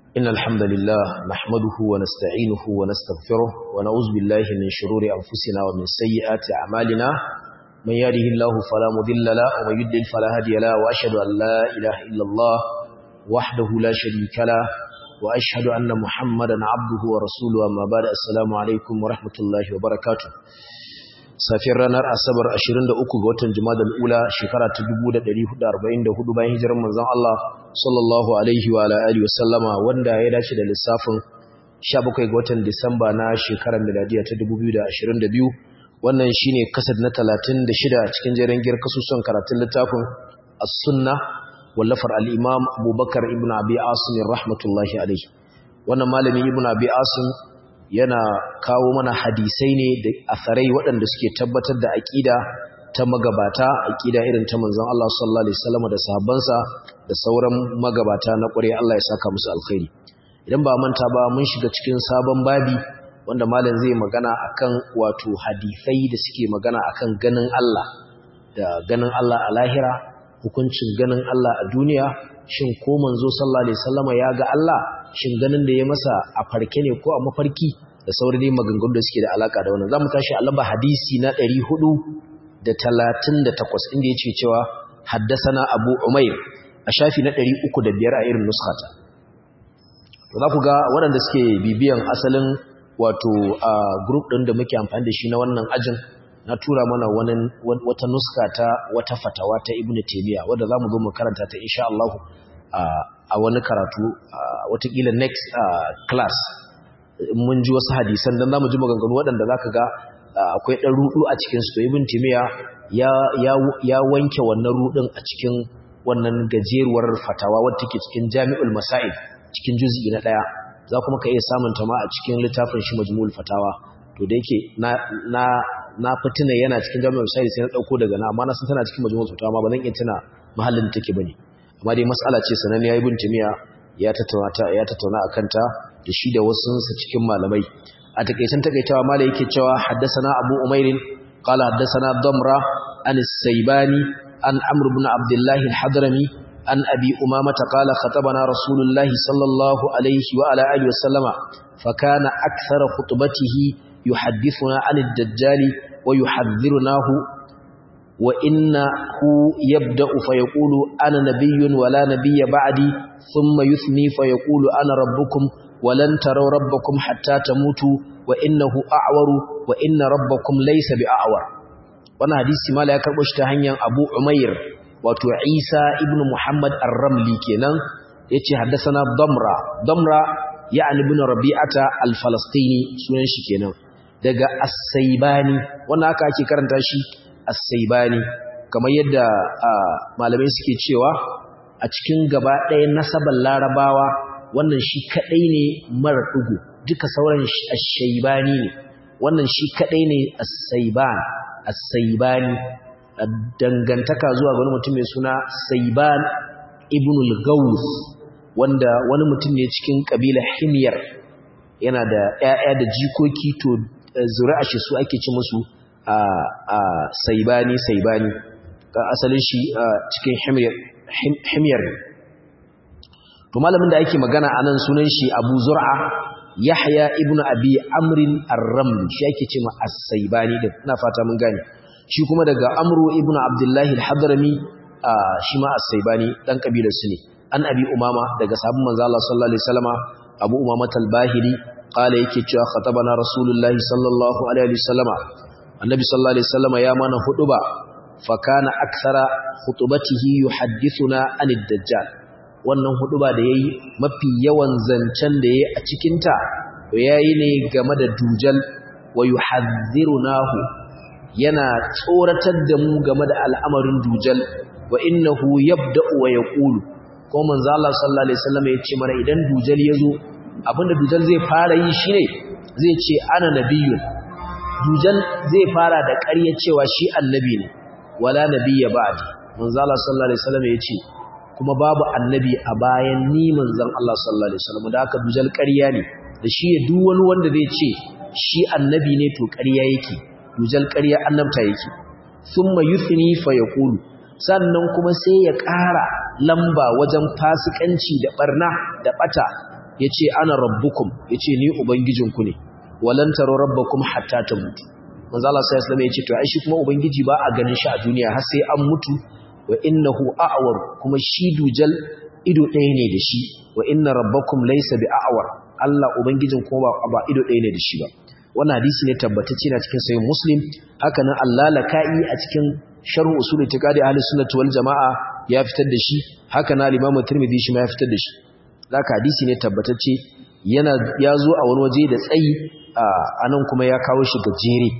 إن الحمد لله نحمده ونستعينه ونستغفره ونعوذ بالله من شرور أنفسنا ومن سيئات أعمالنا من يهده الله فلا مضل له ومن يضلل فلا هادي له وأشهد أن لا إله إلا الله وحده لا شريك له وأشهد أن محمدا عبده ورسوله أما بعد السلام عليكم ورحمة الله وبركاته safiyar ranar asabar 23 ga watan jumadal ula shekara ta 1444 bayan hijirar manzon Allah sallallahu alaihi wa alihi wasallama wanda ya dace da lissafin 17 ga watan disamba na shekarar miladiya ta 2022 wannan shine kasad na 36 cikin jerin gir kasusun karatun littafin as-sunna wallafar al-imam abubakar ibn abi asim rahmatullahi alaihi wannan malami ibn abi asim yana kawo mana hadisai ne da asarai waɗanda suke tabbatar da aƙida ta magabata aƙida irin ta manzon Allah sallallahu alaihi wasallam da sahabbansa da sauran magabata na ƙure Allah ya saka musu alkhairi idan ba manta ba mun shiga cikin sabon babi wanda malam zai magana akan wato hadisai da suke magana akan ganin Allah da ganin Allah a lahira hukuncin ganin Allah a duniya shin ko manzo sallallahu alaihi wasallam ya ga Allah shin ganin da ya masa a farke ne ko a mafarki da sauran dai maganganu da suke da alaka da wannan zamu tashi a lamba hadisi na 438 inda yace cewa haddasana Abu Umair a shafi na 305 a irin nuskhata to za ku ga waɗanda suke bibiyan asalin wato a group ɗin da muke amfani da shi na wannan ajin na tura mana wani wata nuska ta wata fatawa ta Ibn Taymiyyah wanda zamu zo mu karanta ta insha Allah a wani karatu watakila next class mun ji wasu hadisan dan zamu ji maganganu waɗanda zaka ga akwai ɗan rudu a cikin su to ibn timiya ya ya ya wanke wannan rudin a cikin wannan gajeruwar fatawa wadda take cikin jami'ul masail cikin juz'i na daya za kuma ka iya samun ta ma a cikin littafin shi majmu'ul fatawa to da yake na na na fitina yana cikin jami'ul masail sai na dauko daga na amma na san tana cikin majmu'ul fatawa ma ba zan iya tuna mahallin da take bane amma dai mas'ala ce sananniya ibn timiya ya tattauna ta ya tattauna akan ta da shi da wasu sa cikin malamai a takeicen takeitawa malai yake cewa haddathana abu umairin qala haddathana damra an as-saybani an amr ibn abdullah al-hadrami an abi umama qala khatabana rasulullahi sallallahu alaihi wa ala alihi wa sallama fa kana akthara khutbatihi yuhaddithuna an ad-dajjal wa yuhadhdhirunahu وإنه يبدأ فيقول أنا نبي ولا نبي بعدي ثم يثني فيقول أنا ربكم ولن تروا ربكم حتى تموتوا وإنه أعور وإن ربكم ليس بأعور وانا حديث ما لا يكربش تهنيا أبو عمير وتو عيسى ابن محمد الرملي كنان يتي حدثنا ضمرة ضمرة يعني ابن ربيعة الفلسطيني سننش كنان daga as-saybani wannan aka ake karanta shi as-saibani kamar yadda malamai suke cewa a cikin gaba ɗaya nasabar larabawa wannan shi kaɗai ne mara ɗugu duka sauran as-shaibani ne wannan shi kaɗai ne as-saiban as-saibani dangantaka zuwa ga wani mutum mai suna saiban ibn al-gaus wanda wani mutum ne cikin ƙabilar himyar yana da ƴaƴa da jikoki to zuri'a shi su ake ci musu a saibani saibani ga asalin shi cikin himyar to malamin da ake magana a nan sunan shi abu zur'a yahya ibn abi amrin ar-ramli shi ake ce ma as-saibani din ina fata mun gane shi kuma daga amru ibn abdullahi al-hadrami shi ma as-saibani dan kabilar su ne an abi umama daga sabon manzo Allah sallallahu alaihi wasallama abu umama al-bahili qala yake cewa khatabana rasulullahi sallallahu alaihi wasallama annabi sallallahu alaihi wasallam ya mana huduba fa kana akthara khutubatihi yuhaddithuna anid dajjal wannan huduba da yayi mafi yawan zancen da yayi a cikin ta to yayi ne game da dujal wa yuhadhdhirunahu yana tsoratar da mu game da al'amarin dujal wa innahu yabda'u wa yaqulu ko manzo Allah sallallahu alaihi wasallam ya ce mana idan dujal yazo abinda dujal zai fara yi shine zai ce ana nabiyyun dujal zai fara da ƙarya cewa shi annabi ne wala nabiyya ba'di manzo Allah sallallahu alaihi wasallam yace kuma babu annabi a bayan ni manzon Allah sallallahu alaihi wasallam da haka dujal ƙarya ne da shi ya duk wani wanda zai ce shi annabi ne to ƙarya yake dujal ƙarya annabta yake thumma yuthni fa yaqulu sannan kuma sai ya ƙara lamba wajen fasikanci da barna da bata yace ana rabbukum yace ni ubangijinku ne walan taro rabbakum hatta tamutu manzo Allah sai ya yace to ai shi kuma ubangiji ba a ganin shi a duniya har sai an mutu wa innahu a'war kuma shi dujal ido ɗaya ne da shi wa inna rabbakum laysa bi a'war Allah ubangijin kuma ba ido ɗaya ne da shi ba wannan hadisi ne tabbatacce na cikin sahih muslim haka nan Allah laka'i a cikin sharh usul itiqadi ahli sunnah wal jamaa ya fitar da shi haka nan al-imam tirmidhi shi ma ya fitar da shi zaka hadisi ne tabbatacce yana ya zo a wani waje da tsayi anan kuma ya kawo shi gajere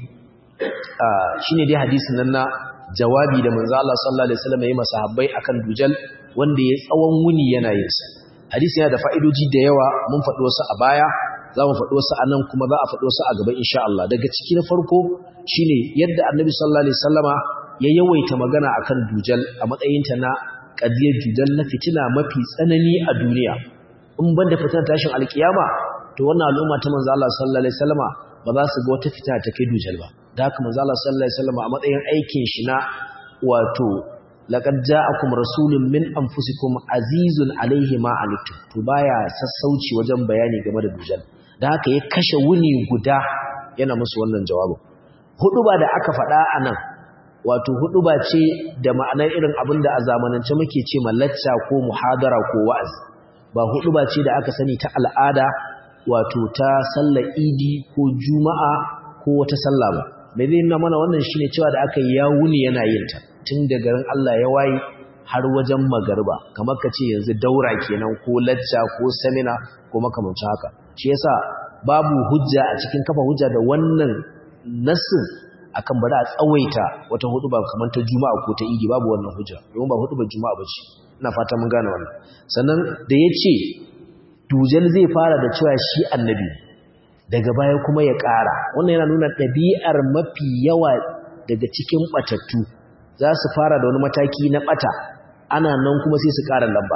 shine dai hadisin nan na jawabi da manzo Allah sallallahu alaihi wasallam ya masa habbai akan dujal wanda ya tsawon wuni yana yin sa hadisi yana da fa'idoji da yawa mun faɗi wasu a baya za mu faɗi wasu a nan kuma za a faɗi wasu a gaba insha Allah daga ciki na farko shine yadda annabi sallallahu alaihi wasallama ya yawaita magana akan dujal a matsayinta na qadiyar dujal na fitina mafi tsanani a duniya in banda fitar tashin alkiyama to wannan al'umma ta manzo Allah sallallahu alaihi wasallama ba za su ga wata fitina ta kai dujal ba da haka manzo Allah sallallahu alaihi wasallama a matsayin aikin shi na wato laqad ja'akum rasulun min anfusikum azizun alaihi ma anittum to baya sassauci wajen bayani game da dujal da haka ya kashe wuni guda yana musu wannan jawabin huduba da aka faɗa anan wato huduba ce da ma'anar irin abinda a zamanance muke ce lacca ko muhadara ko wa'azi ba huduba ce da aka sani ta al'ada wato ta sallar idi ko juma'a ko wata sallah ba mai zai nuna mana wannan shine cewa da aka yi ya wuni yana yin ta tun da garin Allah ya waye har wajen magarba kamar ka ce yanzu daura kenan ko lacca ko semina ko makamancin haka shi yasa babu hujja a cikin kafa hujja da wannan nassin akan bari a tsawaita wata huduba kamar ta juma'a ko ta idi babu wannan hujja domin ba hudubar juma'a bace ina fata mun gane wannan sannan da yace dujal zai fara da cewa shi annabi daga baya kuma ya ƙara wannan yana nuna ɗabi'ar mafi yawa daga cikin batattu za su fara da wani mataki na bata ana nan kuma sai su ƙara lamba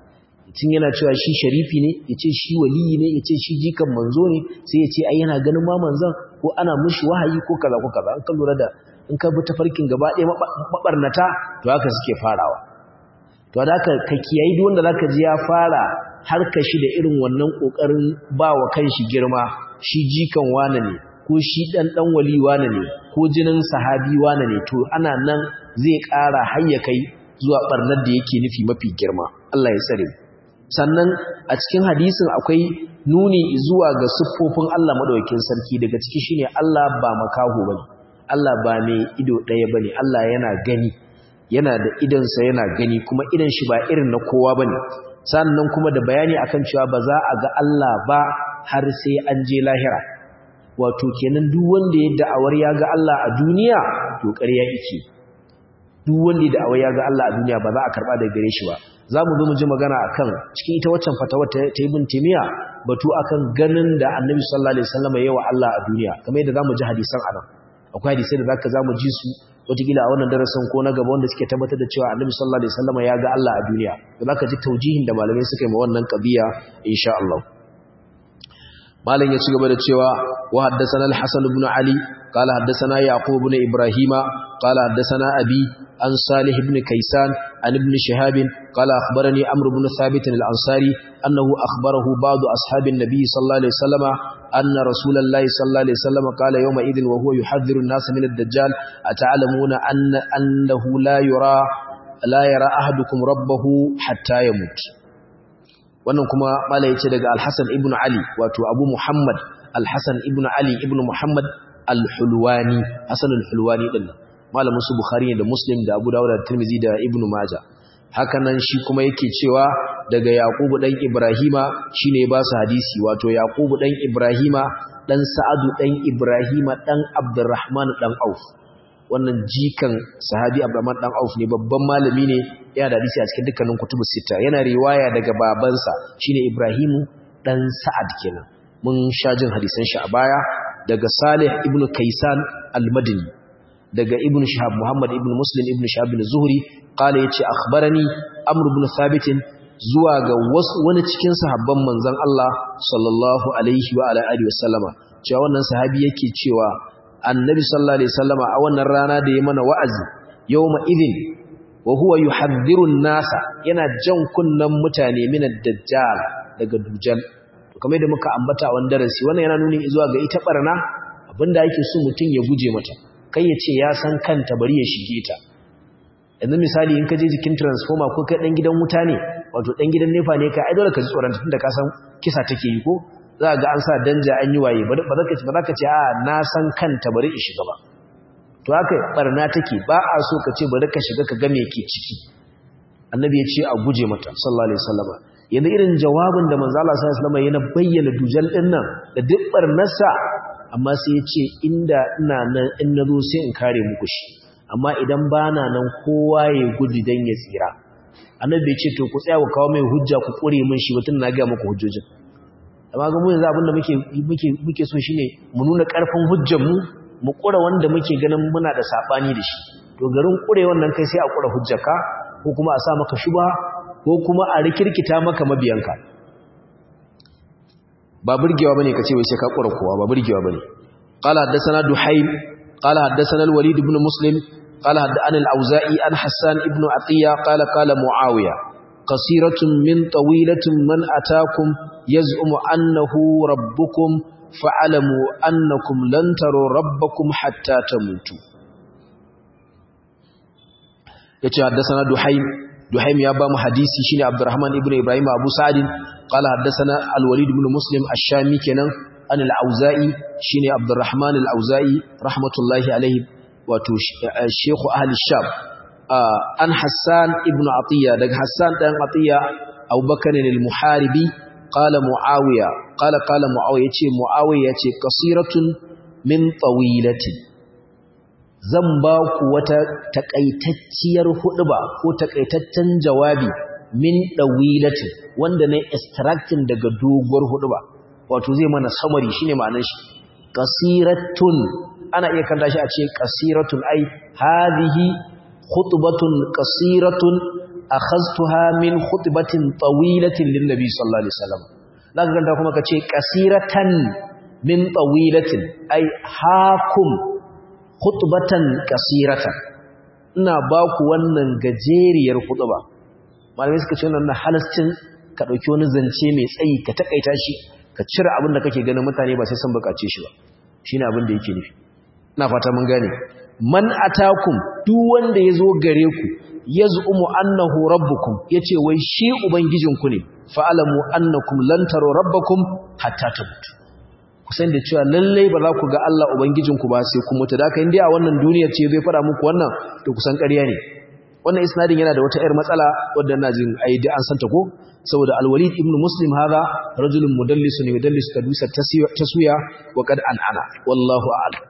tun yana cewa shi sharifi ne ya ce shi waliyi ne ya ce shi jikan manzo ne sai ya ce ai yana ganin ma manzon ko ana mushi wahayi ko kaza ko kaza an ka lura da in ka bi tafarkin gaba ɗaya mabarnata to haka suke farawa to da haka ka kiyayi duk wanda zaka ji ya fara harka shi da irin wannan kokarin ba wa kanshi girma shi jikan wane ne ko shi dan dan wali wane ne ko jinin sahabi wane ne to ana nan zai ƙara hayya kai zuwa barnar da yake nufi mafi girma Allah ya tsare sannan a cikin hadisin akwai nuni zuwa ga siffofin Allah madaukakin sarki daga ciki shine Allah ba makaho bane Allah ba mai ido ɗaya bane Allah yana gani yana da idansa yana gani kuma idan shi ba irin na kowa bane sannan kuma da bayani akan cewa ba za a ga Allah ba har sai an je lahira wato kenan duk wanda ya da'awar ya ga Allah a duniya to ƙarya yake duk wanda ya da'awar ya ga Allah a duniya ba za a karba daga gare shi ba za mu zo mu ji magana akan cikin ita waccan fatawa ta ibn timiya batu akan ganin da annabi sallallahu alaihi wasallam yayi wa Allah a duniya kamar yadda zamu ji hadisan anan akwai hadisai da zaka zamu ji su wataƙila a wannan darasin ko na gaba wanda suke tabbatar da cewa annabi sallallahu alaihi wasallam ya ga Allah a duniya da zaka ji taujihin da malamai suka yi ma wannan qadiya insha Allah malam ya ci gaba da cewa wa haddathana al-hasan ibn ali qala haddathana yaqub ibn ibrahima qala haddathana abi an salih ibn kaysan an ibn shihab qala akhbarani amr ibn thabit al-ansari annahu akhbarahu ba'd ashabin nabiy sallallahu alaihi wasallam anna rasulullahi sallallahu alaihi wasallam qala yawma idhin wa huwa yuhadhdhiru an-nas min ad-dajjal ata'lamuna anna annahu la yura la yara ahadukum rabbahu hatta yamut wannan kuma mala yace daga al-Hasan ibn Ali wato Abu Muhammad al-Hasan ibn Ali ibn Muhammad al-Hulwani Hasan al-Hulwani din malamin su Bukhari da Muslim da Abu Dawud da Tirmidhi da Ibn Majah hakanan shi kuma yake cewa daga Yaqubu dan Ibrahima shine ba su hadisi wato Yaqubu dan Ibrahima dan Sa'adu dan Ibrahima dan Abdurrahman dan Auf wannan jikan sahabi Abdurrahman dan Auf ne babban malami ne yana da hadisi a cikin dukkanin kutubus sita yana riwaya daga babansa shine Ibrahimu dan Sa'ad kenan mun sha jin hadisan shi a baya daga Salih ibn Kaysan al-Madini daga Ibn Shihab Muhammad ibn Muslim ibn Shihab al-Zuhri qala yace akhbarani Amr ibn Thabit zuwa ga wani cikin sahabban manzon Allah sallallahu alaihi wa ala alihi wasallama cewa wannan sahabi yake cewa annabi sallallahu alaihi wasallama a wannan rana da ya mana wa'azi yawma idin wa huwa yuhadhdhiru an-nasa yana jan kunnan mutane min ad-dajjal daga dujal kamar da muka ambata a wani darasi wannan yana nuni zuwa ga ita barna abinda ake so mutum ya guje mata kai ya ce ya san kanta bari ya shige ta yanzu misali in ka je jikin transformer ko kai dan gidan wuta ne wato dan gidan nefa ne kai ai dole ka ji tsoron tunda ka san kisa take yi ko za ga an sa danja an yi waye ba za ka ce ba za ka ce a na san kanta bari in shiga ba to haka barna take ba a so ka ce bari ka shiga ka ga me ke ciki annabi ya ce a guje mata sallallahu alaihi wasallam yanzu irin jawabin da manzo Allah sallallahu alaihi wasallam yana bayyana dujal din nan da duk barnarsa amma sai ya ce inda ina nan in nazo sai in kare muku shi amma idan bana nan kowa ya gudu dan ya tsira annabi ya ce to ku tsaya ku kawo mai hujja ku kure min shi batun na ga muku hujjojin amma ga mu yanzu abin da muke muke muke so shine mu nuna karfin hujjar mu mu kura wanda muke ganin muna da sabani da shi to garin kure wannan kai sai a kura hujjarka ko kuma a sa maka shuba ko kuma a rikirkita maka mabiyanka ba burgewa bane kace wai sai ka kura kowa ba burgewa bane qala hadathana duhaym qala hadathana al-walid ibn muslim qala hadathana al-auza'i an hassan ibn atiya qala qala muawiya qasiratun min tawilatin man atakum yaz'umu annahu rabbukum fa'alamu annakum lan taru rabbakum hatta tamutu yace haddathana duhaym duhaym ya ba mu hadisi shine abdurrahman ibnu ibrahim abu sa'id qala haddathana al-walid ibn muslim ash-shami kenan an al-auza'i shine abdurrahman al-auza'i rahmatullahi alayhi wato shaykh ahli sham an hassan ibn atiya daga hassan dan atiya abubakar al-muharibi qala muawiya qala qala muawiya yace muawiya yace qasiratun min tawilatin zan ba ku wata takaitacciyar huɗuba ko takaitaccen jawabi min dawilatin wanda ne extracting daga doguwar huɗuba wato zai mana summary shine ma'anar shi qasiratun ana iya kanta shi a ce qasiratun ai hadhihi khutbatun qasiratun akhadtuha min khutbatin tawilatin lin nabi sallallahu alaihi wasallam zaka ganta kuma kace qasiratan min tawilatin ai hakum khutbatan qasiratan ina ba ku wannan gajeriyar khutba malamai suka ce wannan halascin ka dauki wani zance mai tsayi ka takaita shi ka cire abin da kake ganin mutane ba sai sun bukace shi ba shine abin da yake nufi ina fata mun gane man atakum duk wanda yazo gare ku yaz'umu annahu rabbukum yace wai shi ubangijinku ne fa'alamu annakum lan taru rabbakum hatta tamutu kusan da cewa lallai ba za ku ga Allah ubangijinku ba sai ku mutu da haka indai a wannan duniyar ce zai fara muku wannan to kusan ƙarya ne wannan isnadin yana da wata ƴar matsala wadda ina jin ai da an santa ko saboda al-walid ibn muslim hadha rajulun mudallisun yudallis kadusa taswiya wa qad an'ana wallahu a'lam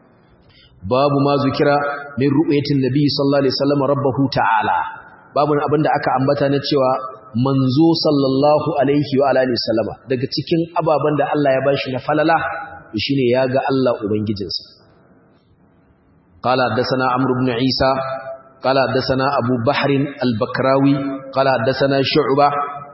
babu ma zukira min ru'yatin nabi sallallahu alaihi wasallam rabbahu ta'ala babu abinda aka ambata na cewa manzo sallallahu alaihi wa alihi wasallama daga cikin ababan da Allah ya bashi na falala shine ya ga Allah ubangijinsa qala hadathana amr ibn isa qala hadathana abu bahr al-bakrawi qala hadathana shu'ba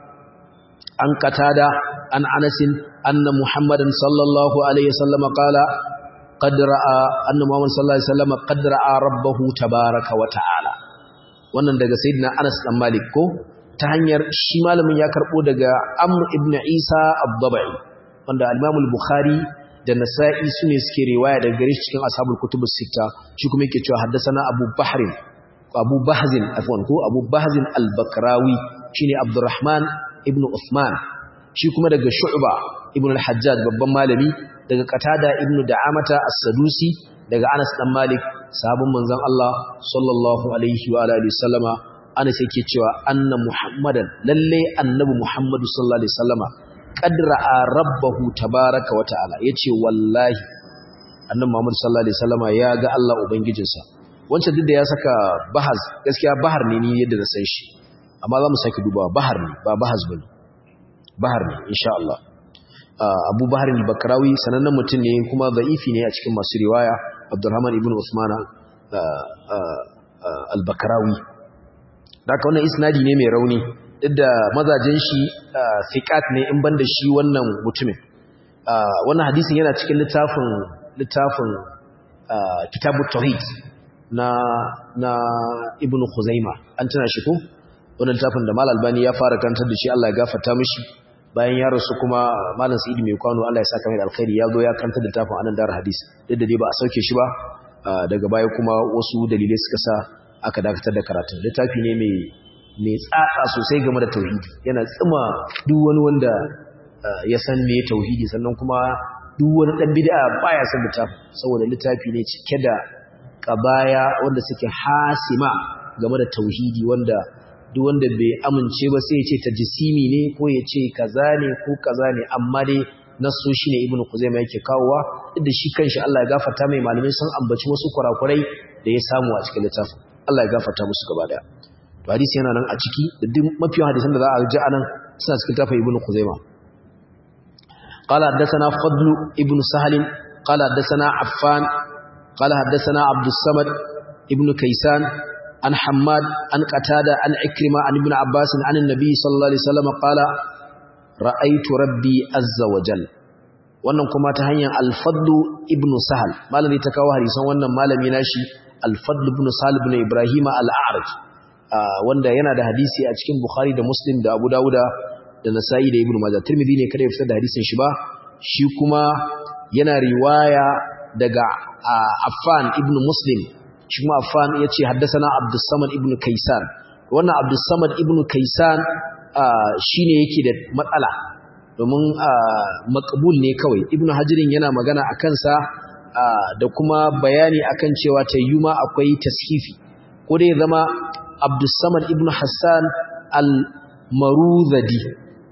an qatada an anas anna muhammadan sallallahu alaihi wasallama qala قد راى ان محمد صلى الله عليه وسلم قد راى ربه تبارك وتعالى wannan daga sayyidina Anas dan Malik ko ta hanyar shi malamin ya karbo daga Amr ibn Isa ad-Dabai wanda al-Imam al-Bukhari da Nasa'i sune suke riwaya daga gare shi cikin ashabul kutubus sita shi kuma yake cewa haddathana Abu Bahr Abu Bahzin afwan ko Abu Bahzin al-Bakrawi shine Abdurrahman ibn Uthman shi kuma daga Shu'ba ibn al-Hajjaj babban malami daga Qatada ibn Da'amata as-Sadusi daga Anas dan Malik sahabban manzon Allah sallallahu alaihi wa alihi wasallama Anas yake cewa anna Muhammadan lalle annabi Muhammadu sallallahu alaihi wasallama qad ra'a rabbahu tabaaraka wa ta'ala yace wallahi annabi Muhammad sallallahu alaihi wasallama ya ga Allah ubangijinsa wancan duk da ya saka bahaz gaskiya bahar ne ni yadda na san shi amma za mu saki dubawa bahar ne ba bahaz bane bahar ne insha Allah Abu Bahar al-Bakrawi sanannen mutum ne kuma da'ifi ne a cikin masu riwaya Abdurrahman ibn Usman al-Bakrawi daga wannan isnadi ne mai rauni duk da mazajen shi fiqat ne in banda shi wannan mutumin wannan hadisin yana cikin littafin littafin kitabut tauhid na na Ibn Khuzaima an tana shi ko wannan littafin da Mal Albani ya fara kantar da shi Allah ya gafarta mishi bayan ya rasu kuma malam sa'id mai kwano Allah ya saka mai alkhairi ya zo ya kanta da tafin anan dar hadis duk da dai ba a sauke shi ba daga baya kuma wasu dalilai suka sa aka dakatar da karatun littafi ne mai mai tsatsa sosai game da tauhidi yana tsima duk wani wanda ya san me tauhidi sannan kuma duk wani dan bid'a baya son littafin saboda littafi ne cike da qabaya wanda suke hasima game da tauhidi wanda duk wanda bai amince ba sai ya ce tajsimi ne ko ya ce kaza ne ko kaza ne amma dai nasu shine ibnu kuzaima yake kawowa duk da shi kanshi Allah ya gafarta mai malamai sun ambaci wasu kurakurai da ya samu a cikin littafin Allah ya gafarta musu gaba daya to hadisi yana nan a ciki da duk mafiyan hadisan da za a ji anan suna cikin littafin ibnu kuzaima قال حدثنا فضل ابن سهل قال حدثنا عفان قال حدثنا عبد الصمد ابن كيسان عن حماد عن قتادة عن عكرمة عن ابن عباس عن النبي صلى الله عليه وسلم قال رأيت ربي عز وجل wannan kuma ta hanyar al-fadl ibn sahal malami ta kawo hadisan wannan malami nashi al-fadl ibn sahal ibn ibrahim al-a'raj wanda yana da hadisi a cikin bukhari da muslim da abu dauda da nasa'i da ibn majah tirmidhi ne kada ya fitar da hadisin shi ba shi kuma yana riwaya daga affan ibn muslim shi kuma affan yace haddathana abdus samad ibn kaisan wannan abdus samad ibn kaisan shine yake da matsala domin makabul ne kawai ibn hajirin yana magana a kansa da kuma bayani akan cewa tayyuma akwai tashifi ko dai zama abdussamad ibn hassan al-maruzadi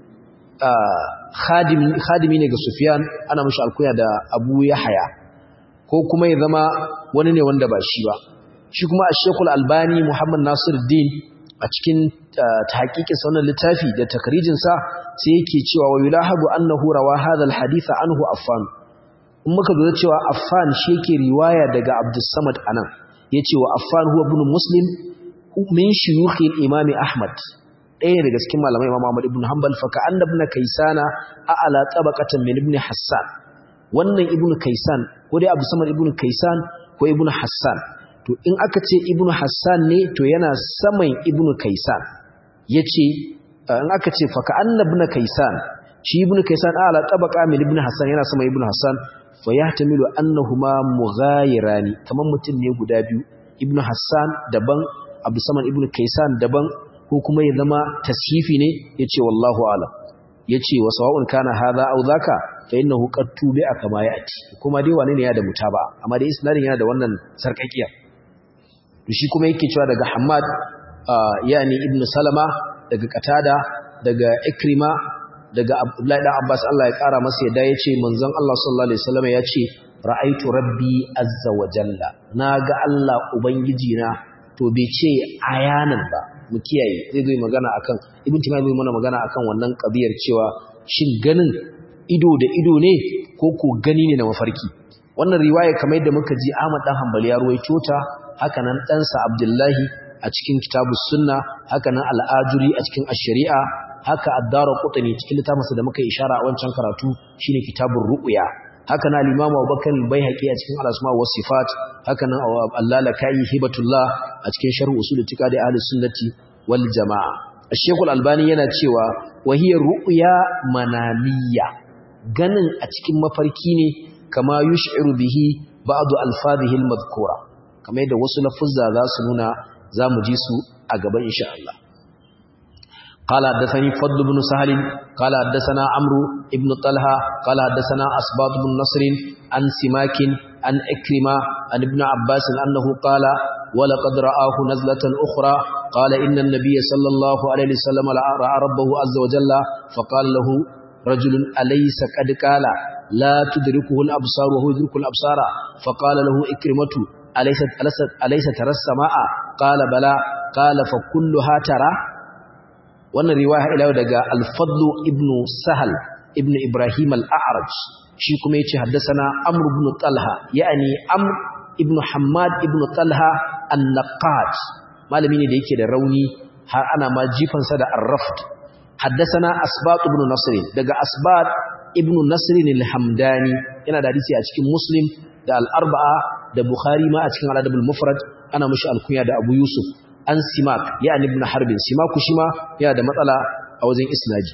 khadimi ne ga sufyan ana mashi alkuya da abu yahaya ko kuma ya zama wani ne wanda ba shi ba shi kuma a shekul albani muhammad nasir din a cikin tahqiqin wannan littafi da takrijinsa sai yake cewa wa yulahabu annahu rawa hadha alhadith anhu affan in muka ga cewa affan shi yake riwaya daga abdus samad anan yace wa affan huwa ibn muslim min shuyukh al-imam ahmad ɗaya daga cikin malamai imam ahmad ibn hanbal fa ka'anna ibn kaysana a'ala tabaqatan min ibn hassan wannan ibn kaysan ko dai abdus samad ibn kaysan ko ibn hassan to in aka ce ibn hassan ne to yana saman ibn kaysan yace in aka ce faka annabna kaisan shi ibn kaisan ala tabaqa min ibn hasan yana sama ibn hasan fa yahtamilu annahuma mughayirani kaman mutum ne guda biyu ibn hasan daban abdusaman ibn kaisan daban ko kuma ya zama tashifi ne yace wallahu alam yace wa sawa'un kana hadha aw dhaka fa innahu qad tubi'a kama ya'ti kuma dai wane ne ya da mutaba amma dai isnadin yana da wannan sarkakiya to shi kuma yake cewa daga hammad yani ibn salama daga katada daga ikrima daga abdullahi dan abbas Allah ya kara masa yadda yace manzon Allah sallallahu alaihi wasallam yace ra'aitu rabbi azza wa jalla naga Allah ubangiji na to bai ce ayanan ba mu kiyaye zai zo magana akan ibn tima zai mana magana akan wannan kabiyar cewa shin ganin ido da ido ne ko ko gani ne na mafarki wannan riwaya kamar yadda muka ji Ahmad dan Hanbali ya ruwaito ta haka nan ɗansa Abdullahi a cikin kitabus sunna haka nan al'ajuri a cikin ash-shari'a haka ad-daru qutni cikin littafinsa da muka ishara a wancan karatu shine kitabur ru'ya haka nan al-imam Abubakar al-Baihaqi a cikin al-asma wa sifat haka nan Allah-Lakai hibatullah a cikin sharh usul itiqadi ahli sunnati wal jamaa Sheikh al-Albani yana cewa wa hiya ru'ya manamiyya ganin a cikin mafarki ne kama yush'iru bihi ba'du alfadhihi al-madhkura kamar yadda wasu lafuzza za su nuna za mu ji su a gaban insha Allah قال حدثني فضل بن سهل قال حدثنا عمرو بن طلحة قال حدثنا أسباط بن نصر عن سماك عن إكرمة عن ابن عباس أنه قال ولقد رآه نزلة أخرى قال إن النبي صلى الله عليه وسلم رأى ربه عز وجل فقال له رجل أليس قد قال لا تدركه الأبصار وهو يدرك الأبصار فقال له إكرمة أليس, أليس, أليس ترى السماء قال بلى قال فكلها ترى wannan riwaya ila daga al-fadl ibn sahal ibn ibrahim al-a'raj shi kuma yace haddathana amr ibn talha yani amr ibn hammad ibn talha an-naqat malami ne da yake da rauni har ana ma jifan sa da ar-rafd haddathana asbat ibn nasr daga asbat ibn nasr al-hamdani yana da hadisi a cikin muslim da al-arba'a da bukhari ma a cikin al-adab al-mufrad ana mushi al-kunya da abu yusuf an simak yani ibn harbin simaku shima yana da matsala a wajen isnaji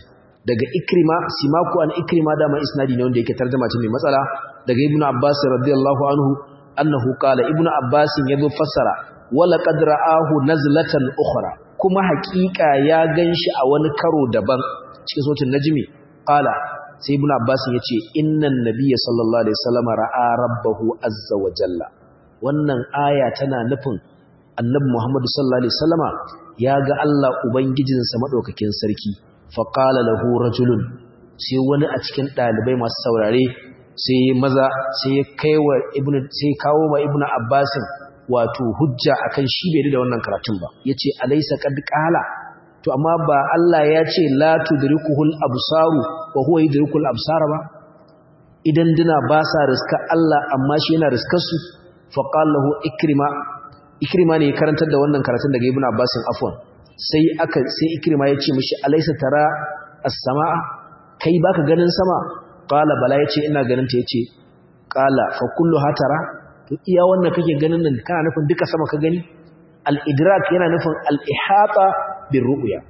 daga ikrima simaku an ikrima da mai isnadi ne wanda yake tarjuma ce mai matsala daga ibnu abbas radiyallahu anhu annahu qala ibnu abbas yazo fassara wala qad ra'ahu nazlatan ukhra kuma haƙiƙa ya ganshi a wani karo daban cikin sautin najmi qala sai ibnu abbas yace innan nabiyya sallallahu alaihi wasallam ra'a rabbahu azza wa jalla wannan aya tana nufin annabi muhammad sallallahu alaihi wasallama ya ga Allah ubangijinsa madaukakin sarki fa qala lahu rajulun sai wani a cikin dalibai masu saurare sai maza sai ya kaiwa ibnu sai kawo ma ibnu abbasin wato hujja akan shi bai da wannan karatun ba yace alaysa qad qala to amma ba Allah ya ce la tudrikuhul absaru wa huwa yudrikul absara ba idan dina ba sa riska Allah amma shi yana riskar su fa qala lahu ikrima ikrima ne karantar da wannan karatun daga ibnu abbasin afwan sai aka sai ikrima ya ce mishi alaysa tara as-samaa kai baka ganin sama qala bala yace ina ganin ta yace qala fa kullu hatara to iya wannan kake ganin nan kana nufin duka sama ka gani al-idrak yana nufin al-ihata bir ru'ya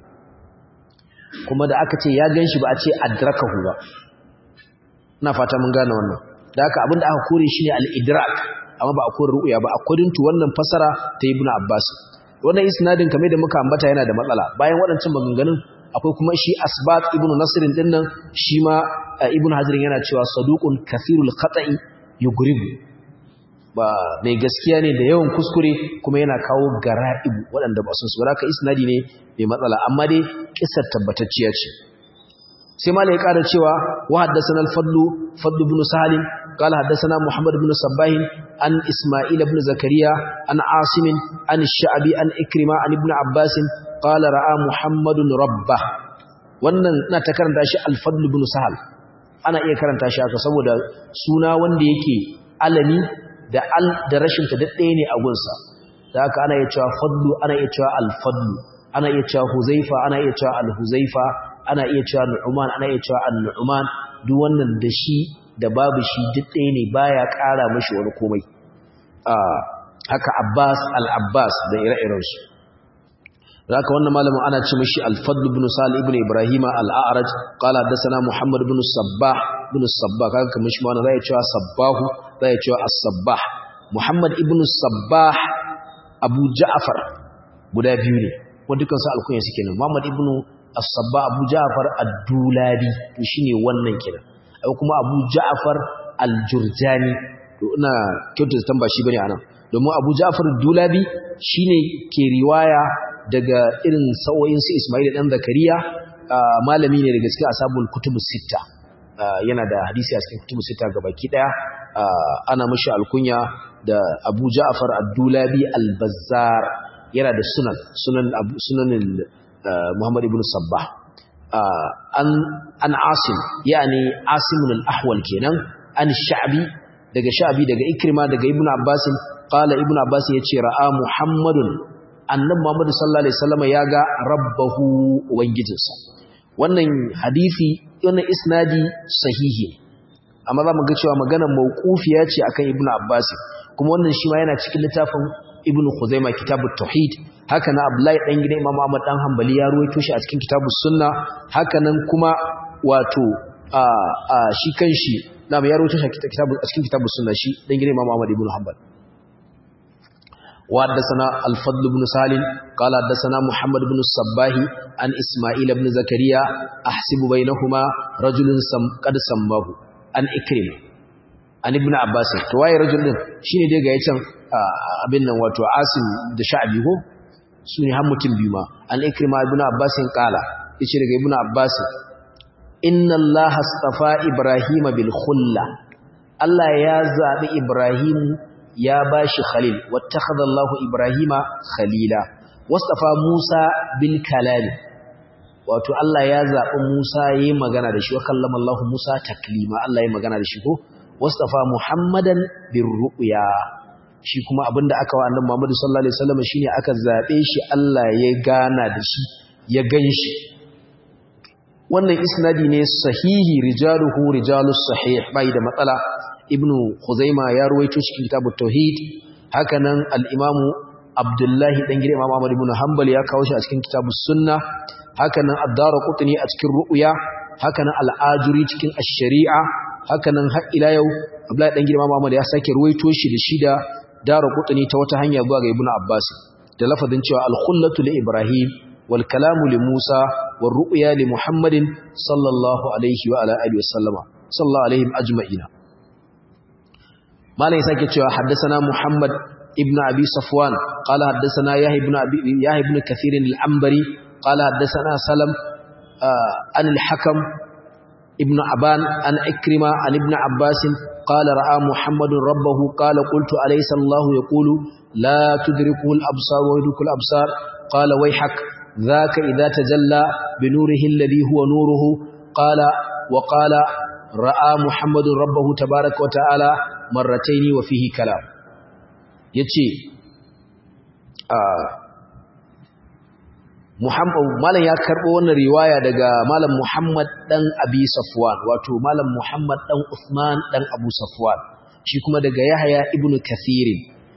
kuma da aka ce ya ganshi ba a ce adrakahu ba ina fata mun gane wannan da haka abinda aka kore shine al-idrak amma ba a kore ru'ya ba according to wannan fasara ta ibnu abbas wannan isnadin kamar da muka ambata yana da matsala bayan waɗancan maganganun akwai kuma shi asbat ibnu nasrin din nan shi ma ibnu hazrin yana cewa saduqun kathirul khata'i yugribu ba mai gaskiya ne da yawan kuskure kuma yana kawo gara'ibu waɗanda ba sun su ka isnadi ne mai matsala amma dai kissar tabbatacciya ce sai malai ya ƙara cewa wa haddathana al-fadlu fadlu ibn salim قال حدثنا محمد بن صباح عن إسماعيل بن زكريا عن عاصم عن الشعبي عن إكرمة عن ابن عباس قال رأى محمد ربه wannan ina ta karanta shi al-fadl ibn sahal ana iya karanta shi haka saboda suna wanda yake alami da al da rashin ta daddaye ne a gunsa da haka ana iya cewa fadlu ana iya cewa al-fadl ana iya cewa huzaifa ana iya cewa al-huzaifa ana iya cewa nu'man ana iya cewa an-nu'man duk wannan da shi da babu shi duk ɗaya ne baya ƙara mashi wani komai haka Abbas al-Abbas da ire-irensu haka wannan malamin ana ce mashi al-Fadl ibn Salih ibn Ibrahim al-A'raj qala hadathana Muhammad ibn Sabbah ibn Sabbah kaga kamar shi ma wannan zai cewa Sabbahu zai cewa as-Sabbah Muhammad ibn Sabbah Abu Ja'far guda biyu ne wanda dukan su alkunya suke nan Muhammad ibn as-Sabbah Abu Ja'far ad-Dulabi to shine wannan kenan ai kuma Abu Ja'far al-Jurjani to ina kyautata tamba shi bane anan domin Abu Ja'far al-Dulabi shine ke riwaya daga irin sawoyin su Ismail dan Zakariya malami ne daga cikin ashabul kutubus sitta yana da hadisi a cikin kutubus sitta gabaki daya ana mishi alkunya da Abu Ja'far al-Dulabi al-Bazzar yana da sunan sunan sunan Muhammad ibn Sabbah an an asim yani asimun al-ahwal kenan an sha'bi daga sha'bi daga ikrima daga ibnu abbas qala ibnu abbas yace ra'a muhammadun annabi muhammad sallallahu alaihi wasallam yaga rabbahu ubangijinsa wannan hadisi wannan isnadi sahihi amma zamu ga cewa magana mauqufiya ce akan ibnu abbas kuma wannan shi ma yana cikin littafin ibnu khuzaimah kitabut tauhid haka na Abdullahi dan gidan Imam Ahmad dan Hanbali ya ruwaito shi a cikin kitabus sunna haka nan kuma wato a a shi kanshi na ya ruwaito shi a cikin kitabus sunna shi dan gidan Imam Ahmad ibn Hanbal wa haddathana al-Fadl ibn Salim qala haddathana Muhammad ibn Sabbah an Isma'il ibn Zakariya ahsibu bainahuma rajulun sam qad sammahu an Ikrimah an ibn Abbas to waye rajul din shine dai ga yacan abin nan wato Asim da Sha'bi ko su ne har mutum biyu ma an ikrima ibn abbas kala yace daga ibn abbas inna allah astafa ibrahim bil khulla allah ya zabi ibrahim ya bashi khalil wattakhadha allah ibrahima khalila wastafa musa bil kalam wato allah ya zabi musa yayin magana da shi wa kallama allah musa taklima allah yayin magana da shi ko wastafa muhammadan bir ru'ya shi kuma abinda aka wa annabi Muhammad sallallahu alaihi wasallam shine aka zabe shi Allah ya gana da shi ya ganshi wannan isnadi ne sahihi rijaluhu rijalus sahih bai da matsala ibnu khuzaima ya ruwaito cikin kitabut tauhid hakanan al-imamu abdullahi dan gidan imam Ahmad ibn Hanbal ya kawo shi a cikin kitabus sunna hakanan ad-darqutni a cikin ru'ya hakanan al-ajuri cikin ash-shari'a hakanan har ila yau Abdullahi dan girma Muhammad ya sake ruwaito shi da shida dara qutni ta wata hanya zuwa ga Ibn Abbas da lafazin cewa al-khullatu li Ibrahim wal kalamu li Musa war ru'ya li Muhammadin sallallahu alaihi wa ala alihi wasallama sallallahu alaihim ajma'ina malai sake cewa haddathana Muhammad ibn Abi Safwan qala haddathana Yahya ibn Abi Yahya ibn Kathir al-Anbari qala haddathana Salam an al-Hakam ابن عبان عن إكرمة عن ابن عباس قال رأى محمد ربه قال قلت أليس الله يقول لا تدركه الأبصار ويدرك الأبصار قال ويحك ذاك إذا تجلى بنوره الذي هو نوره قال وقال رأى محمد ربه تبارك وتعالى مرتين وفيه كلام يتشي آه Muhammad malam ya karbo wannan riwaya daga malam Muhammad dan Abi Safwan wato malam Muhammad dan Uthman dan Abu Safwan shi kuma daga Yahya ibn Kathir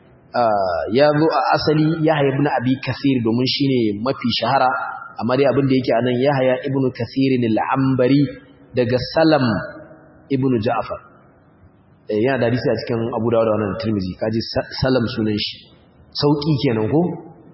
ya zo a asali Yahya ibn Abi Kathir domin shine mafi shahara amma dai abin da yake anan Yahya ibn Kathir al-Ambari daga Salam ibn Ja'far yana da hadisi a cikin Abu Dawud da wannan Tirmidhi kaji Salam sunan shi sauki kenan ko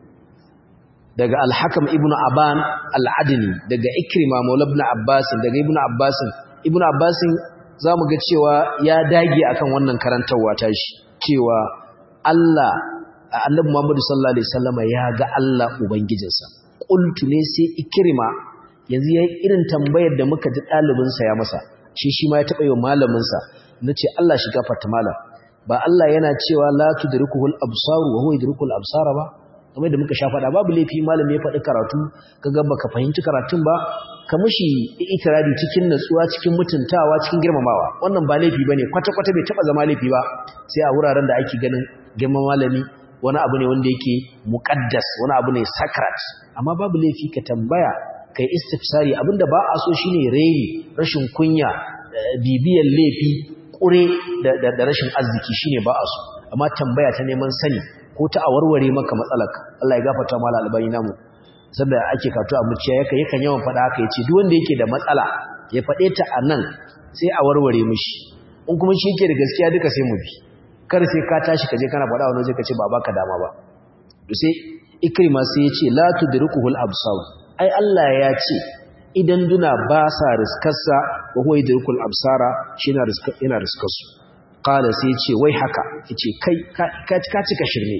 daga alhakam ibn aban al'adini daga ikrima maula ibn abbasin daga ibn abbasin ibn abbasin za mu ga cewa ya dage akan wannan karantarwa ta shi cewa Allah annabi Muhammadu sallallahu alaihi wasallama ya ga Allah ubangijinsa qultu ne sai ikrima yanzu yayi irin tambayar da muka ji dalibin sa ya masa shi shi ma ya taba yi wa malamin sa nace Allah shi gafarta malam ba Allah yana cewa la tudrikuhul absar wa huwa yudrikul absara ba kamar da muka sha faɗa babu laifi malami ya faɗi karatu kaga baka fahimci karatun ba ka mishi itirari cikin natsuwa cikin mutuntawa cikin girmamawa wannan ba laifi bane kwata kwata bai taba zama laifi ba sai a wuraren da ake ganin girman malami wani abu ne wanda yake muqaddas wani abu ne sacred amma babu laifi ka tambaya kai istifsari abinda ba a so shine raini rashin kunya bibiyan laifi kure da rashin arziki shine ba a so amma tambaya ta neman sani ko ta a warware maka matsalaka Allah ya gafarta mala albani namu saboda ake kato a muciya yake yakan yawan faɗa haka yace duk wanda yake da matsala ya faɗe ta a nan sai a warware mishi in kuma shi yake da gaskiya duka sai mu bi kar sai ka tashi ka je kana faɗa wani zai ka ce ba baka dama ba to sai ikrima sai ya ce la tudrikuhul absar ai Allah ya ce idan duna ba sa riskarsa wa huwa yudrikul absara shi yana riskarsu kala sai ce wai haka yace kai ka cika shirme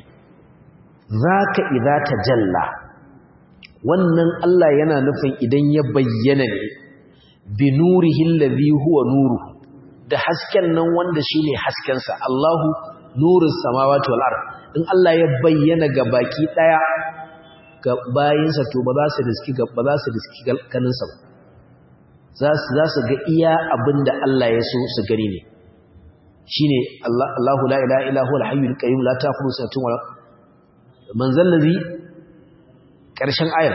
zaka idza tajalla wannan Allah yana nufin idan ya bayyana ne bi nurihi allazi huwa nuru da hasken nan wanda shine hasken sa Allahu nurus samawati wal ard in Allah ya bayyana ga baki daya ga bayinsa to ba za su riski ba za su riski kanin sa ba za su za su ga iya abinda Allah ya so su gani ne shine Allahu la ilaha illa huwal hayyul qayyum la ta'khudhuhu sinatun wa man zallazi karshen ayar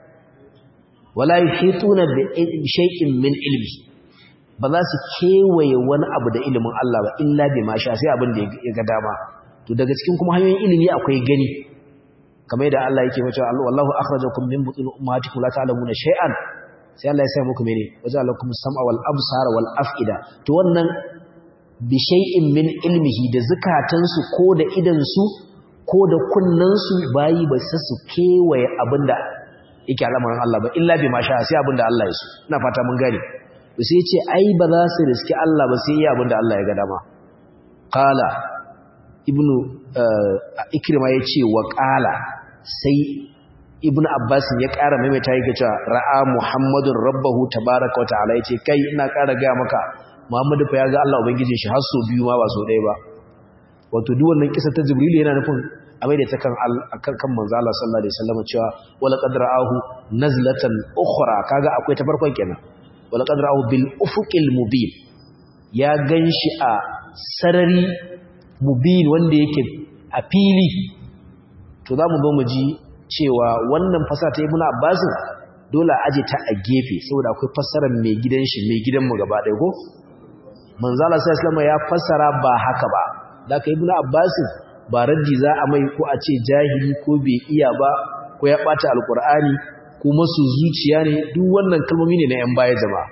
wala yuhituna bi shay'in min ilmi ba za su kewaye wani abu da ilimin Allah ba illa bi ma sha sai abin da ya ga dama to daga cikin kuma hanyoyin ilimi akwai gani kamar yadda Allah yake cewa wallahu akhrajakum min butun ummahatikum la ta'lamuna shay'an sai Allah ya sa muku mene waja'alakum sam'a wal absara wal af'ida to wannan bi shay'in min ilmihi da zakatansu ko da idansu ko da kunnansu bayi ba su su kewaye abinda yake al'amarin Allah ba illa bi masha sai abinda Allah ya so ina fata mun gane to sai ce ai ba za su riski Allah ba sai iya abinda Allah ya ga dama qala ibnu ikrima yace wa qala sai ibnu abbas ya ƙara maimaita yake cewa ra'a muhammadun rabbahu tabaaraka wa ta'ala yace kai ina ƙara ga maka Muhammadu fa ya ga Allah ubangijin shi har so biyu ma ba so ɗaya ba wato duk wannan kisa ta Jibril yana nufin a mai da ta kan kan kan manzo Allah sallallahu alaihi wasallam cewa wala qad ra'ahu nazlatan ukhra kaga akwai ta farkon kenan wala qad ra'ahu bil ufuqil mubin ya ganshi a sarari mubin wanda yake a fili to zamu zo mu ji cewa wannan fasara ta Ibn Abbas dole aje ta a gefe saboda akwai fassarar mai gidan shi mai gidan mu gaba ɗaya ko manzala sai islama ya fassara ba haka ba da ka ibnu abbas ba raddi za a mai ko a ce jahili ko bai iya ba ko ya bata alqur'ani ko masu zuciya ne duk wannan kalmomi ne na yan baya jama'a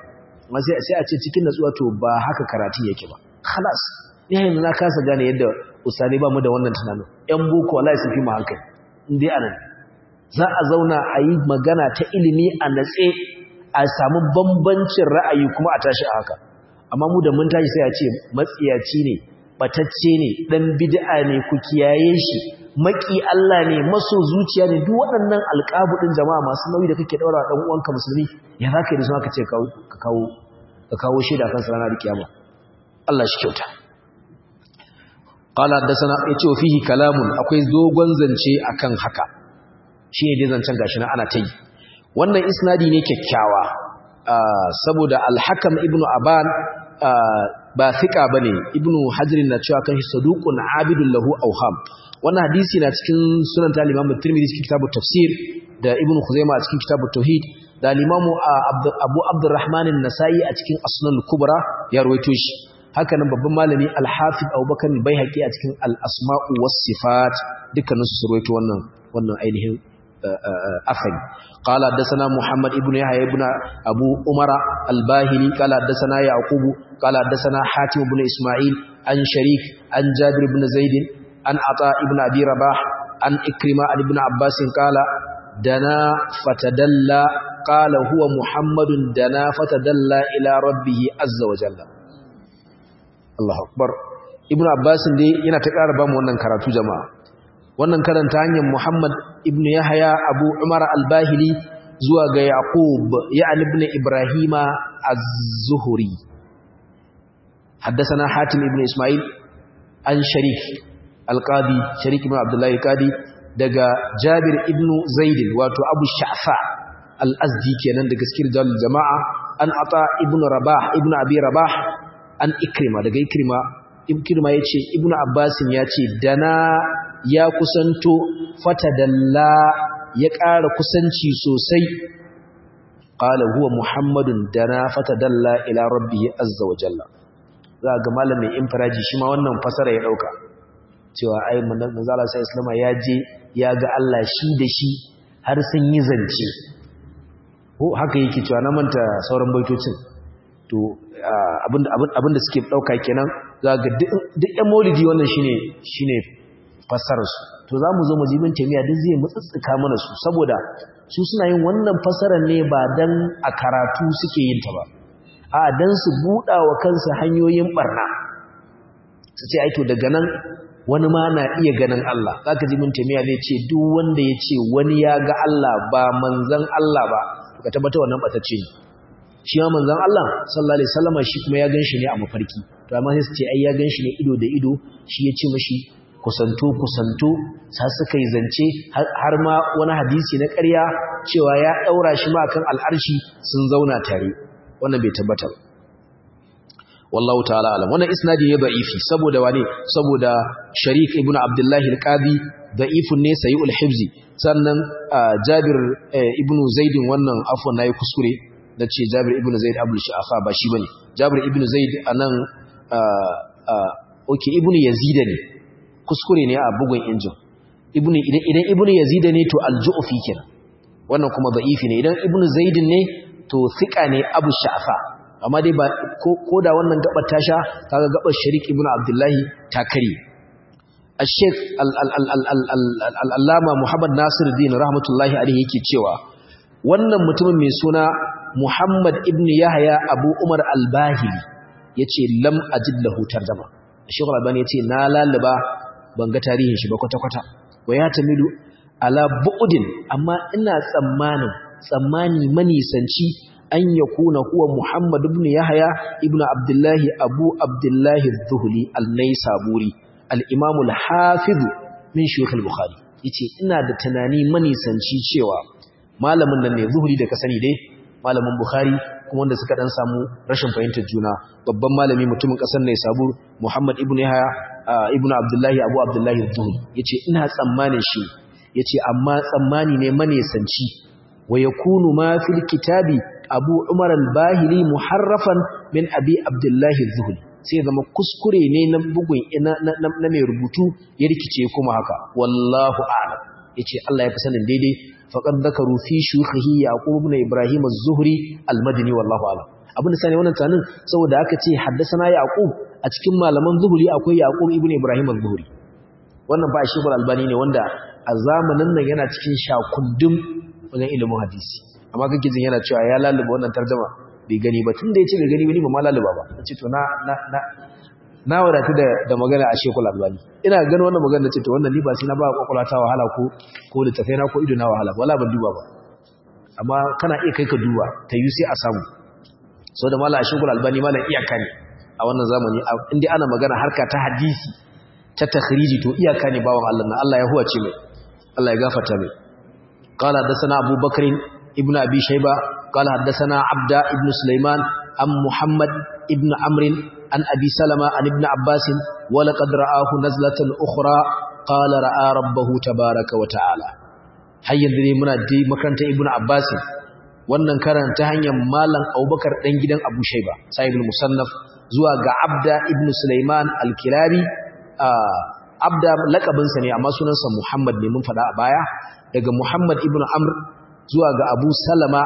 amma sai sai a ce cikin natsuwa to ba haka karatu yake ba khalas ni yanzu na kasa gane yadda usani ba mu da wannan tunanin yan boko wallahi sun fi mu hankali in dai anan za a zauna a yi magana ta ilimi a natse a samu bambancin ra'ayi kuma a tashi a haka amma mu da mun tashi sai a ce matsiyaci ne batacce ne dan bid'a ne ku kiyaye shi maki Allah ne maso zuciya ne duk waɗannan alƙabu din jama'a masu nauyi da kake daura dan uwanka musulmi ya zaka yi da su aka ce ka kawo ka kawo shaida kan ranar kiyama Allah shi kyauta qala haddathana yace wa fihi kalamun akwai dogon zance akan haka shine dai zancen gashi na ana tayi wannan isnadi ne kyakkyawa saboda al-hakam ibnu aban ba thika bane ibnu hajr na cewa kan saduqun abidul lahu awham wannan hadisi na cikin sunan ta Imam Tirmidhi cikin kitabut tafsir da Ibn Khuzaimah a cikin kitabut tauhid da Imam Abu Abdurrahman an-Nasa'i a cikin Asnan al-Kubra ya rawaito shi haka nan babban malami Al-Hafiz Abubakar al-Baihaqi a cikin Al-Asma'u was-Sifat dukkanin su rawaito wannan wannan ainihin afani قال حدثنا محمد ابن يحيى ابن ابو عمر الباهلي قال حدثنا يعقوب قال حدثنا حاتم بن اسماعيل عن شريك عن جابر بن زيد عن عطاء ابن أبي رباح عن إكرمة عن ابن عباس قال دنا فتدلى قال هو محمد دنا فتدلى إلى ربه عز وجل الله أكبر ابن عباس دي yana ta ƙara bamu wannan karatu jama'a wannan karanta hanyar Muhammad ibn Yahya Abu Umar al-Bahili zuwa ga Yaqub ya'ni ibn Ibrahima az-Zuhri حدثنا حاتم ابن إسماعيل عن شريك alƙadi sharik ibn abdullahi alƙadi daga jabir ibn zaidin wato abu sha'fa al-azdi kenan daga cikin dalil jama'a an ata ibn rabah ibn abi rabah an ikrima daga ikrima ikrima yace ibn abbasin yace dana ya kusanto fatadalla ya ƙara kusanci sosai qala huwa muhammadun dana fatadalla ila rabbih azza wa jalla za ga malamin infiraji shi ma wannan fasara ya dauka cewa ai manzala sai islama ya je ya ga Allah shi da shi har sun yi zance ko haka yake cewa na manta sauran baitocin to abinda suke dauka kenan za ga duk yan maulidi wannan shine shine fassarar su to za mu zo mu jibin tamiya duk zai mutsutsuka mana su saboda su suna yin wannan fassarar ne ba dan a karatu suke yin ta ba a dan su buɗa wa kansu hanyoyin barna su ce ai to daga nan wani ma na iya ganin Allah zaka ji mun tamiya zai ce duk wanda ya ce wani ya ga Allah ba manzon Allah ba to ka tabbata wannan batacce ne shi ma manzon Allah sallallahu alaihi wasallam shi kuma ya ganshi ne a mafarki to amma sai su ce ai ya ganshi ne ido da ido shi ya ce mishi kusanto kusanto sa suka yi zance har ma wani hadisi na ƙarya cewa ya daura shi ma kan al'arshi sun zauna tare wannan bai tabbata ba wallahu ta'ala alam wannan isnadi ne da'ifi saboda wane saboda sharik ibn abdullah al-qadi da'ifun ne sayyul hifzi sannan jabir ibn zaid wannan afwan nayi kuskure nace jabir ibn zaid abul sha'afa ba shi bane jabir ibn zaid anan okay ibn yazid ne kuskure ne a bugun injin ibn idan idan ibn yazid ne to al-ju'fi kenan wannan kuma da'ifi ne idan ibn zaid ne to thiqa ne abu sha'afa amma dai ba ko da wannan gabar ta sha kaga gabar sharik ibn abdullahi ta kare al-sheikh al-allama muhammad nasiruddin rahmatullahi alaihi yake cewa wannan mutumin mai suna muhammad ibn yahya abu umar al-bahili yace lam ajid lahu tarjuma sheikh al-albani yace na lalaba ban ga tarihin shi ba kwata kwata wa ya tamilu ala bu'din amma ina tsammanin tsammani manisanci an ya kuna huwa Muhammad ibn Yahya ibn Abdullahi Abu Abdullahi Zuhli al-Naisaburi al-Imam al-Hafiz min Shaykh al-Bukhari yace ina da tunani manisanci cewa malamin nan ne Zuhli da ka sani dai malamin Bukhari kuma wanda suka dan samu rashin fahimtar juna babban malami mutumin kasar Naisabur Muhammad ibn Yahya ibn Abdullahi Abu Abdullahi Zuhli yace ina tsammanin shi yace amma tsammani ne manisanci wa yakunu ma fil kitabi abu umar al-bahili muharrafan min abi abdullahi zuhuli sai zama kuskure ne na bugun na mai rubutu ya rikice kuma haka wallahu a'lam yace Allah ya fi sanin daidai faqad dhakaru fi shuyukhihi yaqub ibn ibrahim az-zuhri al-madini wallahu a'lam abin da sani wannan tunanin saboda aka ce haddasana yaqub a cikin malaman zuhuri akwai yaqub ibnu ibrahim az-zuhri wannan ba shi albani ne wanda a zamanin nan yana cikin shakundum wajen ilimin hadisi amma kake jin yana cewa ya laluba wannan tarjuma bai gani ba tunda yace bai gani ba ni ba ma laluba ba nace to na na na na wadatu da da magana a shekul albani ina ganin wannan magana nace to wannan ni ba sai na ba kwakwalwa ta wahala ko ko littafai na ko ido na wahala wala ban duba ba amma kana iya kai ka duba ta yi sai a samu so da mala a shekul albani mala iyaka ne a wannan zamani inda ana magana harka ta hadisi ta takhriji to iyaka ne bawan Allah na Allah ya huwace mai Allah ya gafarta mai قال حدثنا أبو بكر ابن أبي شيبة قال حدثنا عبد ابن سليمان عن محمد ابن عمرو عن أبي سلمة عن ابن عباس ولقد رآه نزلة أخرى قال رأى ربه تبارك وتعالى هيا ذي منا دي مكانت ابن عباس wannan karanta hanyar malam Abubakar dan gidan Abu Shayba sahibul musannaf zuwa ga Abda ibn Sulaiman al-Kilabi Abda lakabinsa ne amma sunansa Muhammad ne mun faɗa a baya daga Muhammad ibn Amr zuwa ga Abu Salama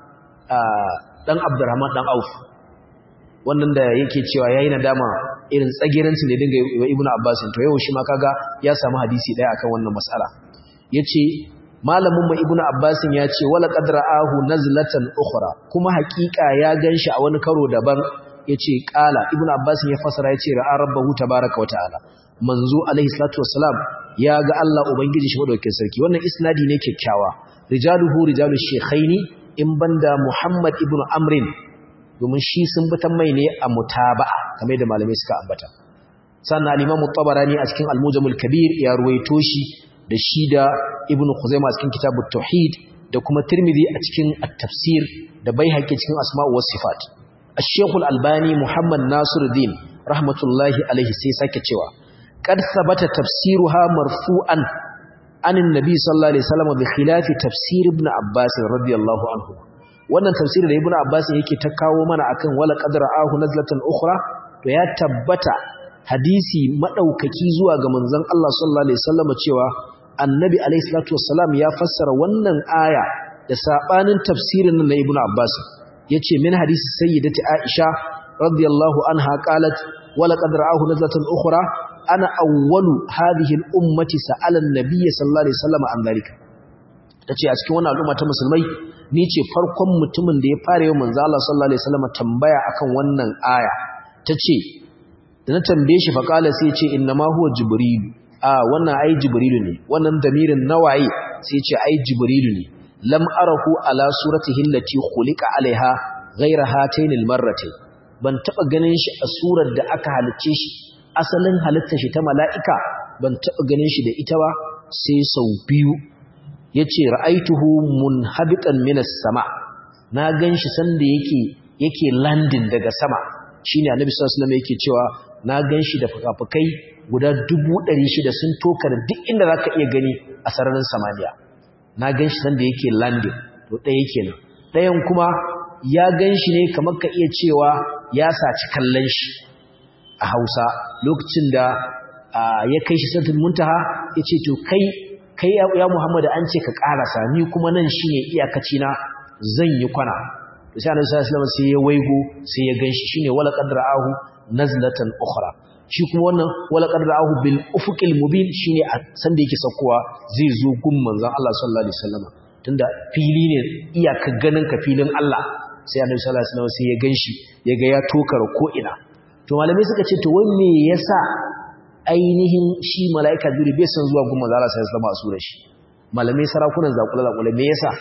dan Abdurrahman dan Auf wannan da yake cewa yayi nadama irin tsagirancin da dinga yi wa Ibn Abbas to yau shi ma kaga ya samu hadisi daya akan wannan mas'ala yace malamin mu Ibn Abbas ya ce wala qadra'ahu nazlatan ukhra kuma hakika ya ganshi a wani karo daban yace qala Ibn Abbas ya fasara yace ra'a rabbahu tabaaraka wa ta'ala manzo alaihi salatu wassalam ya ga Allah ubangiji shi madaukakin sarki wannan isnadi ne kyakkyawa rijaluhu rijalu shaykhaini in banda Muhammad ibn Amrin domin shi sun bitan mai ne a mutaba'a kamar da malamai suka ambata sannan al-Imam tabarani a cikin Al-Mujamul Kabir ya ruwaito shi da shi da Ibn Khuzaimah a cikin Kitabut Tauhid da kuma Tirmidhi a cikin At-Tafsir da Baihaqi cikin Asma'u was Sifat Al-Sheikh Al-Albani Muhammad Nasiruddin rahmatullahi alaihi sai sake cewa قد ثبت تفسيرها مرفوعا عن النبي صلى الله عليه وسلم بخلاف تفسير ابن عباس رضي الله عنه wannan tafsiri da ibnu abbas yake ta kawo mana akan wala qadra ahu nazlatan ukhra to ya tabbata hadisi madaukaki zuwa ga manzon Allah sallallahu alaihi wasallam cewa annabi alaihi salatu wassalam ya fassara wannan aya da sabanin tafsirin na ibnu abbas yace min hadisi sayyidati aisha radiyallahu anha qalat wala qadra ahu nazlatan ukhra ana awwalu hadhihi al-ummati sa'ala an-nabiy sallallahu alaihi wasallam an dalika tace a cikin wannan al'umma ta musulmai ni ce farkon mutumin da ya fara yi manzo Allah sallallahu alaihi wasallam tambaya akan wannan aya tace da na tambaye shi fa kala sai ya ce inna ma huwa jibril a wannan ai jibrilu ne wannan damirin nawaye sai ya ce ai jibrilu ne lam arahu ala suratihi allati khuliqa alaiha ghayra hatayn al-marratayn ban taba ganin shi a surar da aka halicce shi asalin halittar shi ta mala'ika ban taɓa ganin shi da ita ba sai sau biyu ya ce ra'aituhu mun habitan minas sama na gan shi sanda yake yake landin daga sama shi ne annabi sallallahu yake cewa na gan shi da fukafukai guda dubu ɗari shida sun tokar duk inda za ka iya gani a sararin samaniya na gan shi sanda yake landin to ɗaya kenan ɗayan kuma ya gan shi ne kamar ka iya cewa ya saci kallon shi a Hausa lokacin da ya kai shi santin muntaha ya ce to kai kai ya Muhammadu an ce ka karasa ni kuma nan shi ne iyakaci na zan yi kwana da sai annabi sallallahu alaihi sai ya waigo sai ya ganshi shine wala qadra'ahu nazlatan ukhra shi kuma wannan wala qadra'ahu bil ufuqil mubin shine a san da yake saukowa zai zo gun manzon Allah sallallahu alaihi wasallam tunda fili ne iyaka ganin ka filin Allah sai annabi sallallahu alaihi wasallam sai ya ganshi ya ga ya tokar ko ina to malamai suka ce to wai me yasa ainihin shi mala'ika juri bai san zuwa gumma zara sai zama su da shi malamai sarakunan zakula zakula me yasa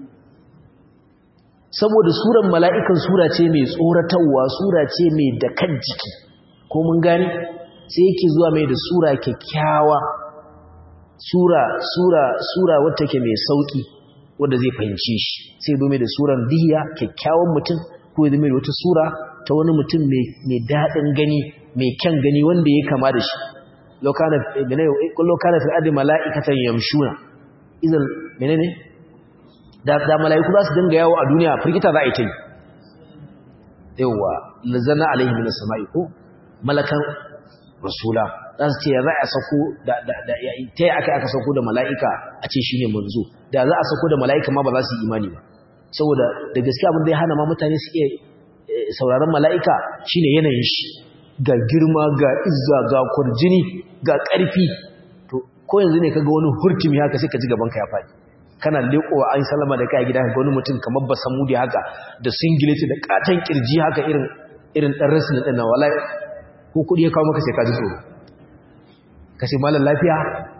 saboda suran mala'ikan sura ce mai tsoratarwa sura ce mai dakan jiki ko mun gani sai yake zuwa mai da sura kyakkyawa sura sura sura wata ke mai sauki wanda zai fahimce shi sai zo mai da suran diya kyakkyawan mutum ko ya zama da wata sura ta wani mutum mai daɗin gani mai kyan gani wanda ya kama da shi lokana fi adi mala'ikatan yamshuna izal menene da mala'iku za su dinga yawo a duniya firgita za a yi ta yi yawa lazana alaihi min sama'i ko malakan rasula za su ce ya za a sako da ta yi aka aka sako da mala'ika a ce shi ne manzo da za a sako da mala'ika ma ba za su yi imani ba saboda da gaske abin da ya hana ma mutane su iya sauraron mala'ika shine yanayin shi ga girma ga izza ga kurjini ga ƙarfi to ko yanzu ne kaga wani hurtumi haka sai ka ji gaban ka ya faɗi kana leƙowa an salama da kai gida ga wani mutum kamar ba samu da haka da singileti da katon kirji haka irin irin dan rasul din nan wallahi ko kudi ya kawo maka sai ka ji tsoro ka ce mallan lafiya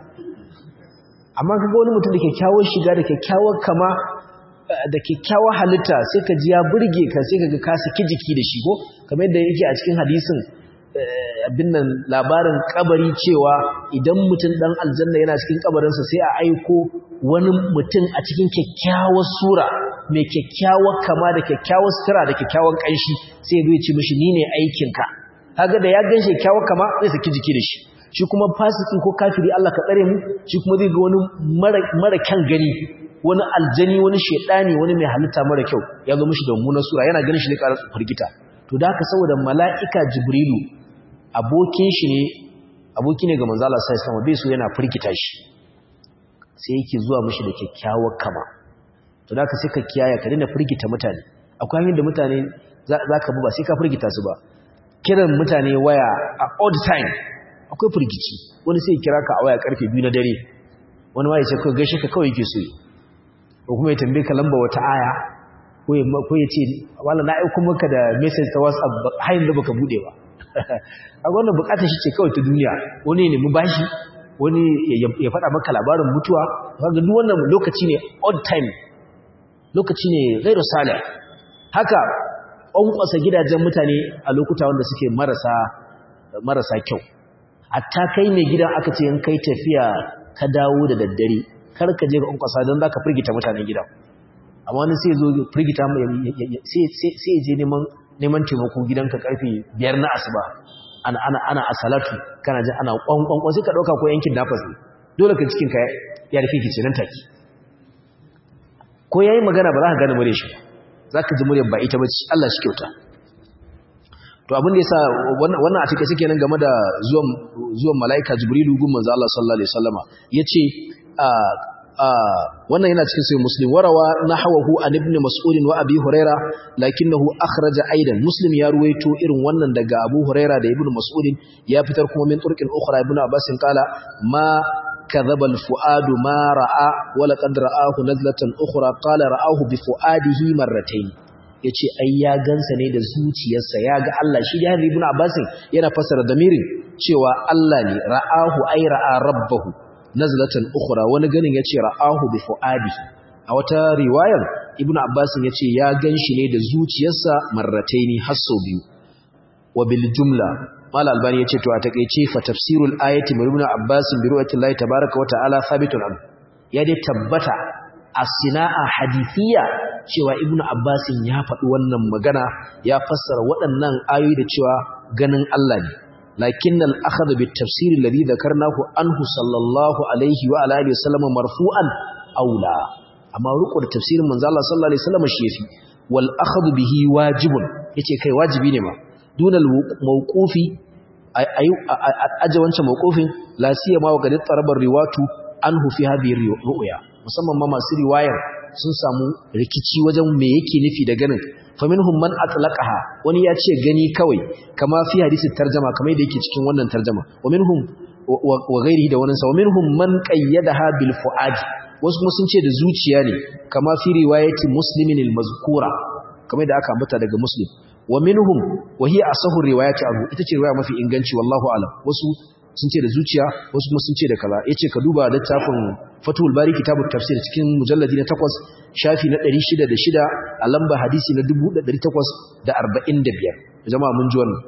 amma kaga wani mutum da kyakkyawar shiga da kyakkyawar kama da kyakkyawar halitta sai ka ji ya burge ka sai kaga ka saki jiki da shi ko kamar yadda yake a cikin hadisin abin nan labarin kabari cewa idan mutum dan aljanna yana cikin kabarinsa sai a aiko wani mutum a cikin kyakkyawar sura mai kyakkyawar kama da kyakkyawar sutura da kyakkyawar kanshi sai ya ce mishi ni ne aikinka kaga da ya ganshi kyakkyawar kama zai saki jiki da shi shi kuma fasiki ko kafiri Allah ka tsare mu shi kuma zai ga wani mara kyan gani wani aljani wani shedani wani mai halitta mara kyau ya zo mishi da mummunar sura yana ganin shi ne ƙarar firgita to da haka saboda mala'ika jibrilu abokin shi ne aboki ne ga manzo Allah sai sama bai so yana firgita shi sai yake zuwa mishi da kyakkyawar kama to da ka sai ka kiyaye ka dinga firgita mutane akwai hanyar da mutane zaka bi ba sai ka firgita su ba kiran mutane waya a odd time akwai firgici wani sai kira ka a waya karfe 2 na dare wani ma ya ce kai gaishe ka kawai yake so ko kuma ya tambaye ka lamba wata aya ko ya ce wala na aiko maka da message ta WhatsApp har yanzu baka bude ba a wannan bukatar shi ce kawai ta duniya wani ne mu bashi wani ya faɗa maka labarin mutuwa kaga duk wannan lokaci ne odd time lokaci ne ghairu salih haka ƙwanƙwasa gidajen mutane a lokuta wanda suke marasa marasa kyau hatta kai mai gidan aka ce in kai tafiya ka dawo da daddare kar ka je ga ƙwanƙwasa don zaka firgita mutanen gidan amma wani sai zo firgita sai je neman neman taimako gidanka karfe biyar na asuba ana ana ana asalatu kana jin ana kwankwankwan sai ka dauka ko yankin nafas ne dole ka cikin ka ya rufe kici nan take ko yayi magana ba za ka gane mure shi za ka ji muryar ba ita bace Allah shi kyauta to abin da yasa wannan a take suke nan game da zuwan zuwan malaika jibrilu gun manzo Allah sallallahu alaihi wasallama yace wannan yana cikin sai muslim warawa nahwahu an ibn mas'ud wa abi huraira lakinnahu akhraja aidan muslim ya ruwaito irin wannan daga abu huraira da ibn mas'ud ya fitar kuma min turqin ukhra ibn abbas qala ma kadhaba al-fuad ma ra'a wa laqad ra'ahu nazlatan ukhra qala ra'ahu bi fuadihi marratayn yace ai ya gansa ne da zuciyarsa ya ga Allah shi da ibn abbas yana fasara damirin cewa Allah ne ra'ahu ai ra'a rabbahu nazlatan ukhra wani ganin yace ra'ahu bi fuadihi a wata riwayar ibnu abbas yace ya ganshi ne da zuciyarsa marrataini har sau biyu wa bil jumla mal albani yace to a takeice fa tafsirul ayati min ibnu abbas bi ru'yati llahi tabaaraka wa ta'ala thabitun an ya dai tabbata as-sina'a hadithiyya cewa ibnu abbas ya faɗi wannan magana ya fassara waɗannan ayoyi da cewa ganin Allah ne لكن الأخذ بالتفسير الذي ذكرناه عنه صلى الله عليه وعلى آله وسلم مرفوعا أولى أما رقوا التفسير من ذا الله صلى الله عليه وسلم الشيفي والأخذ به واجب يتي كي واجبين ما دون الموقوف أجوانش موقوف لا سيما وقد اضطرب الرواة عنه في هذه الرؤيا musamman ma masu riwayar sun samu rikici wajen me yake nufi da ganin faminhum man atlaqaha wani ya ce gani kawai kama fi hadisi tarjama kamar yadda yake cikin wannan tarjama wa minhum wa ghairihi da wannan sa wa minhum man qayyadaha bil fuad wasu kuma sun ce da zuciya ne kama fi riwayati muslimin al mazkura kamar da aka ambata daga muslim wa minhum wa hiya asahu riwayati abu ita ce riwaya mafi inganci wallahu alam wasu sun ce da zuciya wasu kuma sun ce da kaza yace ka duba littafin Fathul Bari kitabut tafsir cikin mujalladi na 8 shafi na 606 a lamba hadisi na 1845 jama'a mun ji wannan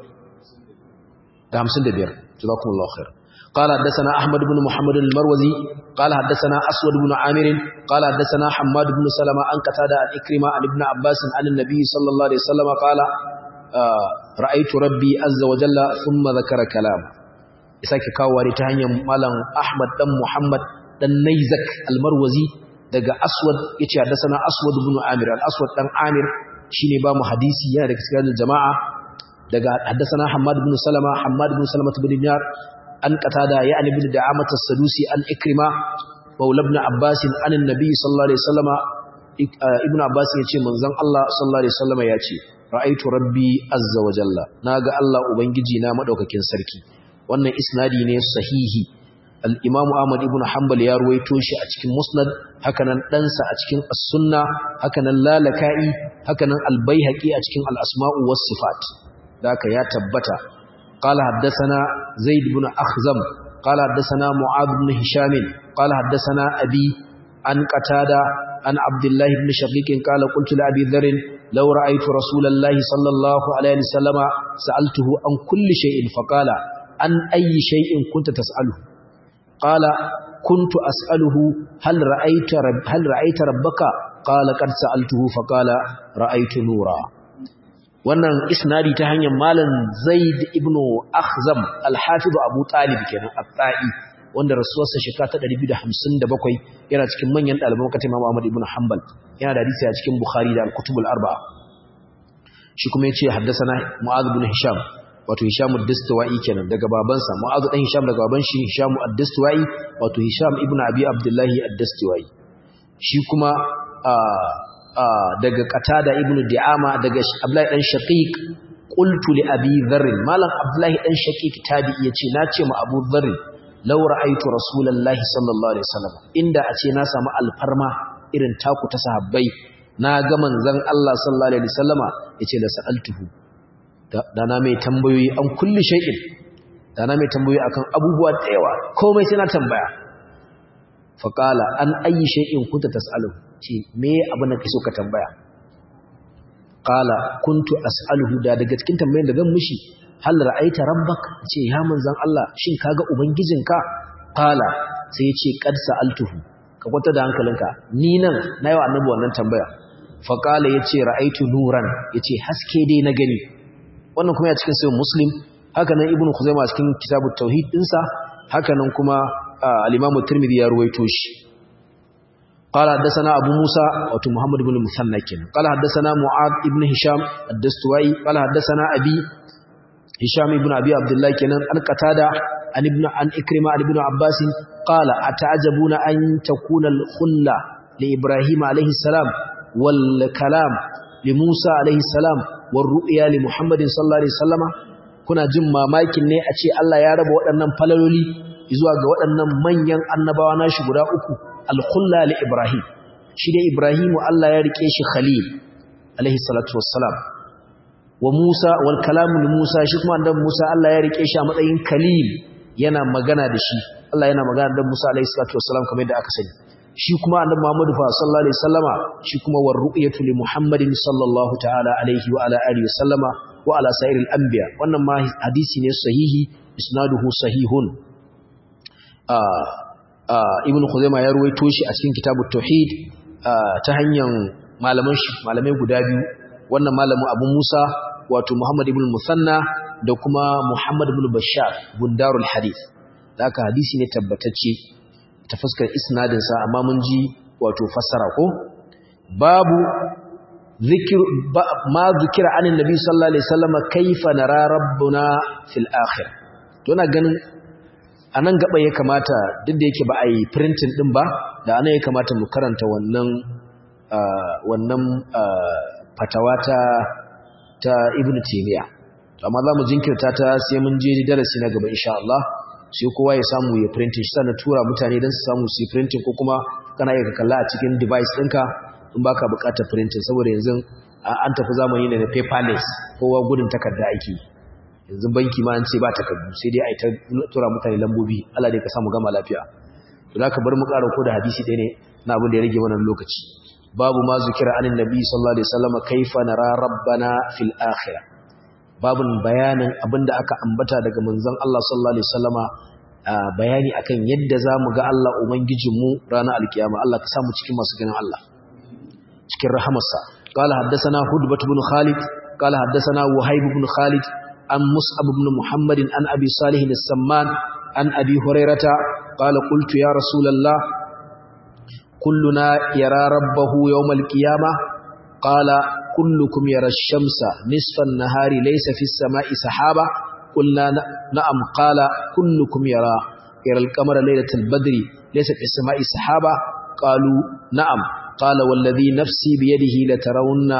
da 55 jazakumullahu khair قال حدثنا أحمد بن محمد المروزي قال حدثنا أسود بن عامر قال حدثنا حماد بن سلمة عن قتادة عن إكرمة عن ابن عباس عن النبي صلى الله عليه وسلم قال آه رأيت ربي عز وجل ثم ذكر كلام isake kawo ta hanyar malam Ahmad dan Muhammad dan Naizak al-Marwazi daga Aswad yace haddathana Aswad ibn Amir al-Aswad dan Amir shine ba mu hadisi yana daga cikin jama'a daga haddathana Hammad ibn Salama Hammad ibn Salama ibn Dinar an qatada ya ibn Da'amat as-Sadusi an Ikrima maula ibn Abbas an annabi sallallahu alaihi wasallama ibn Abbas yace manzon Allah sallallahu alaihi wasallama yace ra'aitu rabbi azza wa jalla naga Allah ubangiji na madaukakin sarki wannan isnadi ne sahihi al-imam Ahmad ibn Hanbal ya ruwaito shi a cikin Musnad hakanan ɗansa a cikin As-Sunna hakanan Lalaka'i hakanan Al-Baihaqi a cikin Al-Asma'u was-Sifat daka ya tabbata qala haddathana Zaid ibn Akhzam qala haddathana Mu'adh ibn Hisham qala haddathana Abi an Qatada an Abdullah ibn Shaqiq qala qultu li Abi Dharr law ra'aytu Rasulallahi sallallahu alaihi wasallam sa'altuhu an kulli shay'in faqala an ayyi shay'in kunta tas'aluhu قال كنت أسأله هل رأيت, رب هل رأيت ربك قال قد سألته فقال رأيت نورا wannan isnadi ta hanyar malam Zaid ibn Akhzam al-Hafiz Abu Talib kenan at-Ta'i wanda rasuwarsa shekara ta 257 yana cikin manyan ɗaliban katin Imam Ahmad ibn Hanbal yana da hadisi a cikin Bukhari da al-Kutub al-Arba'a shi kuma yace haddathana Mu'adh ibn Hisham wato Hisham ad-Dastawai kenan daga babansa Mu'adh dan Hisham daga baban shi Hisham ad-Dastawai wato Hisham ibn Abi Abdullah ad-Dastawai shi kuma daga Qatada ibn Di'ama daga Abdullah dan Shaqiq qultu li Abi Dharr malam Abdullah dan Shaqiq tabi yace na ce ma Abu Dharr law ra'aytu Rasulullahi sallallahu alaihi wasallam inda a ce na samu alfarma irin taku ta sahabbai na ga manzon Allah sallallahu alaihi wasallama yace la sa'altuhu da na mai tambayoyi an kulli shay'in da na mai tambayoyi akan abubuwa da yawa komai sai na tambaya fa qala an ayi shay'in kunta tas'alu ce me abin da kake so ka tambaya qala kuntu as'aluhu da daga cikin tambayoyin da zan mishi hal ra'aita rabbak ce ya manzon Allah shin kaga ubangijinka qala sai ya ce qad sa'altuhu ka kwata da hankalinka ni nan nayi wa annabi wannan tambaya fa qala yace ra'aitu nuran yace haske dai na gani wannan kuma ya cikin sayin muslim haka nan ibn khuzaimah cikin kitabut tauhid dinsa haka nan kuma al-imam at-tirmidhi ya ruwaito shi قال حدثنا ابو موسى وتو محمد بن مثنى كن قال حدثنا معاذ ابن هشام الدستوائي قال حدثنا ابي هشام ابن ابي عبد الله كن ان قتاده عن ابن عن اكرمه عن ابن عباس قال اتعجبون ان تكون الخله لابراهيم عليه السلام والكلام لموسى عليه السلام warru'ya li Muhammadin sallallahu alaihi wasallama kuna jin mamakin ne a ce Allah ya raba waɗannan falaloli zuwa ga waɗannan manyan annabawa nashi guda uku al-khulla li Ibrahim shi dai Ibrahimu Allah ya rike shi khalil alaihi salatu wassalam wa Musa wal kalamu li Musa shi kuma annabi Musa Allah ya rike shi a matsayin khalil yana magana da shi Allah yana magana da Musa alaihi salatu wassalam kamar yadda aka sani shi kuma annabi Muhammad fa sallallahu alaihi wasallama shi kuma war ru'yatu li Muhammadin sallallahu ta'ala alaihi wa ala alihi wasallama wa ala sa'iril anbiya wannan ma hadisi ne sahihi isnaduhu sahihun ah ah ibnu khuzaimah ya ruwaito shi a cikin kitabut tauhid ta hanyar malaman shi malamai guda biyu wannan malamin Abu Musa wato Muhammad ibn Musanna da kuma Muhammad ibn Bashar bundarul hadith da haka hadisi ne tabbatacce ta fuskar isnadinsa amma mun ji wato fassara ko babu zikir ma zikira anin nabi sallallahu alaihi wasallam kaifa nara rabbuna fil akhir to ina ganin anan gaba ya kamata duk da yake ba a yi printing din ba da anan ya kamata mu karanta wannan wannan fatawa ta ta ibnu taymiya amma za mu jinkirta ta sai mun je darasi na gaba insha Allah sai kowa ya samu ya printing shi sannan tura mutane don su samu su yi printing ko kuma kana iya kalla a cikin device ɗinka in baka buƙatar printing saboda yanzu an tafi zamani ne na paperless kowa gudun takarda ake yanzu banki ma an ce ba takardu sai dai a yi ta tura mutane lambobi Allah dai ka samu gama lafiya za ka bar mu ƙara ko da hadisi ɗaya ne na abin da ya rage wannan lokaci babu ma zikira anin nabi sallallahu alaihi wasallam kaifa nara rabbana fil akhirah babun bayanin abinda aka ambata daga manzon Allah sallallahu alaihi wasallama bayani akan yadda zamu ga Allah ubangijinmu ranar alkiyama Allah ka samu cikin masu ganin Allah cikin rahamarsa qala haddathana hudbat ibn khalid qala haddathana wahib ibn khalid an mus'ab ibn muhammad an abi salih as-samman an abi hurairata qala qultu ya rasulullah kulluna yara rabbahu yawm al-qiyamah qala كلكم يرى الشمس نصف النهار ليس في السماء سحابة قلنا نعم قال كلكم يرى يرى القمر ليلة البدر ليس في السماء سحابة قالوا نعم قال والذي نفسي بيده لترون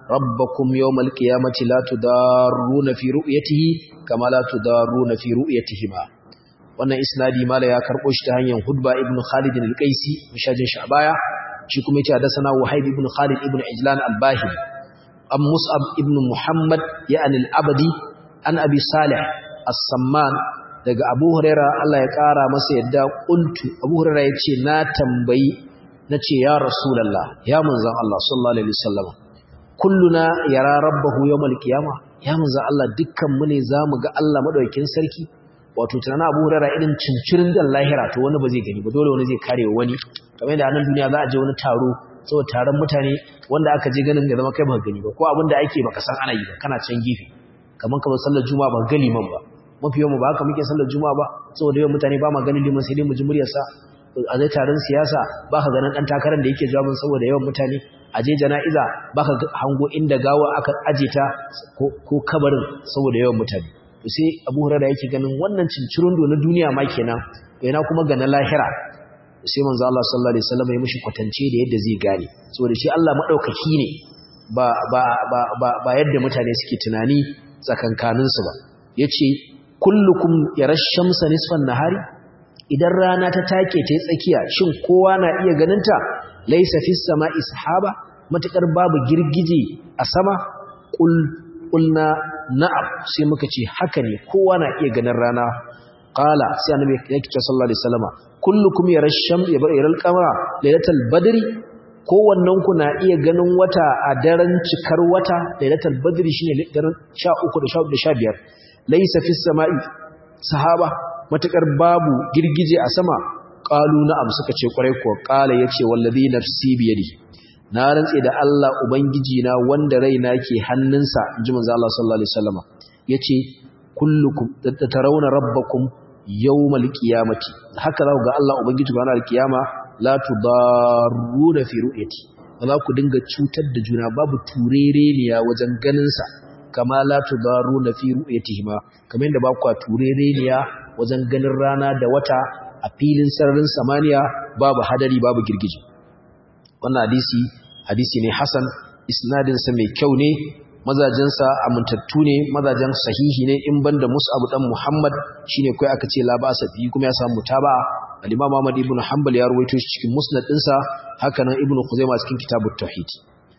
rabbakum yawmal qiyamati la tudarruna fi ru'yatihi kama la tudarruna fi ru'yatihima wannan isnadi mala ya karbo shi ta hanyar hudba ibn khalid al-qaisi mishajin shi a baya shi kuma yace hadathana wahid ibn khalid ibn ijlan al-bahili am mus'ab ibn muhammad ya'ni al-abdi an abi salih as-samman daga abu huraira Allah ya kara masa yadda qultu abu huraira yace na tambayi nace ya rasulullah ya manzon Allah sallallahu alaihi wasallam kulluna yara rabbahu yawmal qiyamah ya manzon Allah dukkan mu ne zamu ga Allah madaukakin sarki wato tunanin abu hurara irin cincirin da lahira to wani ba zai gani ba dole wani zai kare wani kamar yadda a nan duniya za a je wani taro saboda taron mutane wanda aka je ganin da zama kai ba gani ba ko abin da ake baka san ana yi ba kana can gefe kamar kamar sallar juma'a ba gani man ba mafi yawan ba haka muke sallar juma'a ba saboda yawan mutane ba ma ganin liman sai dai mu ji muryarsa a zai taron siyasa ba ka ganin ɗan takarar da yake jawabin saboda yawan mutane a je jana'iza ba ka hango inda gawa aka aje ta ko kabarin saboda yawan mutane sai abu hurara yake ganin wannan cincirundo na duniya ma kenan yana kuma ga na lahira sai manzo Allah sallallahu alaihi wasallam ya mishi kwatance da yadda zai gane saboda shi Allah madaukaki ne ba ba ba ba, ba yadda mutane suke tunani tsakankanin su ba yace kullukum yarashamsa nisfan nahari idan rana ta take ta tsakiya shin kowa na iya ganin ta laysa fis sama'i sahaba matakar babu girgije a sama kul kulna na'am sai muka ce haka ne kowa na iya ganin rana qala sai annabi yake ce sallallahu alaihi wasallama kullukum yarasham yaral qamara lailatul badri kowannen ku na iya ganin wata a daren cikar wata lailatul badri shine daren 13 da 15 laysa fis sama'i sahaba matakar babu girgije a sama qalu na'am suka ce kwarai ko qala yace wallazi nafsi biyadihi na rantse da Allah ubangiji na wanda raina ke hannunsa inji manzo Allah sallallahu alaihi wasallama yace kullukum tarawna rabbakum yawmal qiyamati haka za ku ga Allah ubangiji ga ranar kiyama la tudarruna fi ru'yati ba za ku dinga cutar da juna babu turereniya wajen ganin sa kama la tudarruna fi ru'yatihi ma kamar yadda ba ku turereniya wajen ganin rana da wata a filin sararin samaniya babu hadari babu girgije wannan hadisi hadisi ne hasan isnadinsa mai kyau ne mazajensa amintattu ne mazajen sahihi ne in banda mus'ab dan muhammad shine kai aka ce la ba fi kuma ya samu mutaba'a al-imam ahmad ibn hanbal ya ruwaito shi cikin musnad dinsa haka nan ibn khuzaimah cikin kitabut tauhid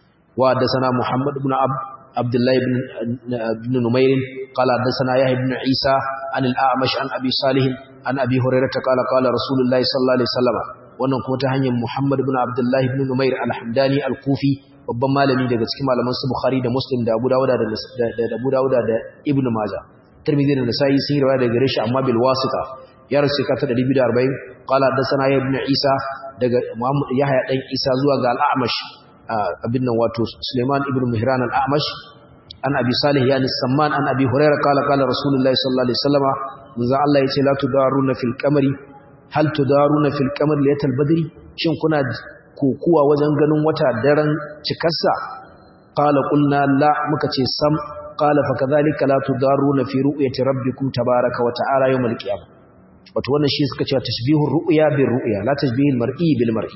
wa hadathana muhammad ibn ab abdullah ibn ibn numayr qala hadathana yahya ibn isa an al-a'mash an abi salih an abi hurairah qala qala rasulullahi sallallahu alaihi wasallam wannan kuma ta hanyar Muhammad ibn Abdullah ibn Numair al-Hamdani al-Kufi babban malami daga cikin malaman su Bukhari da Muslim da Abu Dawud da da Abu Dawud da Ibn Majah Tirmidhi da Nasa'i sun riwaya daga gare shi amma bil wasita ya rasu ka ta 240 qala hadathana ibn Isa daga Muhammad Yahya dan Isa zuwa ga al-A'mash abin nan wato Sulaiman ibn Mihran al-A'mash an Abi Salih yani Samman an Abi Hurairah qala qala Rasulullahi sallallahu alaihi wasallam manzo Allah yace la tudaruna fil qamari hal tudaruna fil qamar laylatal badri shin kuna kokuwa wajen ganin wata daren cikarsa qala qulna la muka ce sam qala fa kadhalika la tudaruna fi ru'yati rabbikum tabaaraka wa ta'ala yawmal qiyamah wato wannan shi suka ce tashbihur ru'ya bir ru'ya la tashbihul mar'i bil mar'i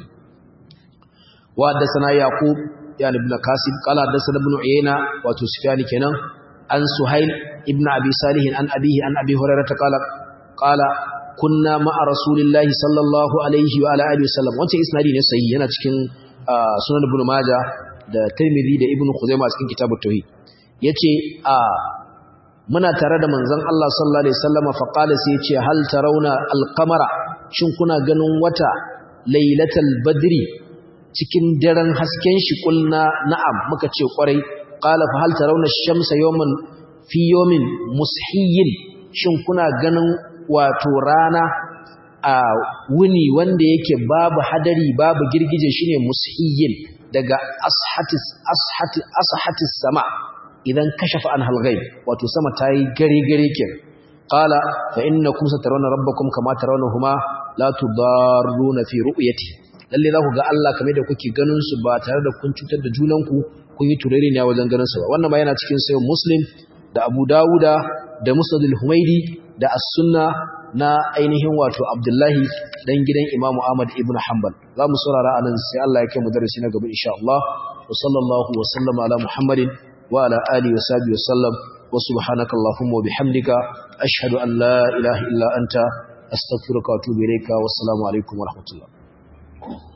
wa hadathana yaqub yani ibn qasim qala hadathana ibn uyayna wato sufyan kenan an suhail ibn abi salih an abihi an abi hurairah qala qala kunna ma'a rasulillahi sallallahu alaihi wa ala alihi wasallam wancan isnadi ne sahihi yana cikin sunan ibn majah da tirmidhi da ibn khuzaimah cikin kitabut tauhid yace a muna tare da manzon Allah sallallahu alaihi wasallam fa qala sai yace hal tarawna al-qamara shin kuna ganin wata lailatul badri cikin daren hasken shi kulna na'am muka ce kwarai qala fa hal tarawna ash-shamsa yawman fi yawmin mushiyyin shin kuna ganin wato rana a wuni wanda yake babu hadari babu girgije shine mushiyyin daga ashatis ashati ashatis sama idan kashafa an halghaib wato sama tayi gare gare kin qala fa innakum satarawna rabbakum kama tarawnahuma la tudarruna fi ru'yati lalle za ku ga Allah kamar da kuke ganin su ba tare da kun cutar da junanku kun yi turere ne wajen ganin su ba wannan ba yana cikin sayo muslim da abu dawuda da musnad al-humaidi da as-sunna na ainihin wato abdullahi dan gidan imamu ahmad ibn hanbal za mu saurara anan sai Allah ya kai mu darasi na gaba insha Allah wa wa sallallahu wa sallama ala muhammadin wa ala alihi wa sahbihi wa sallam wa subhanaka allahumma wa bihamdika ashhadu an la ilaha illa anta astaghfiruka wa atubu ilayka wa assalamu alaikum wa rahmatullah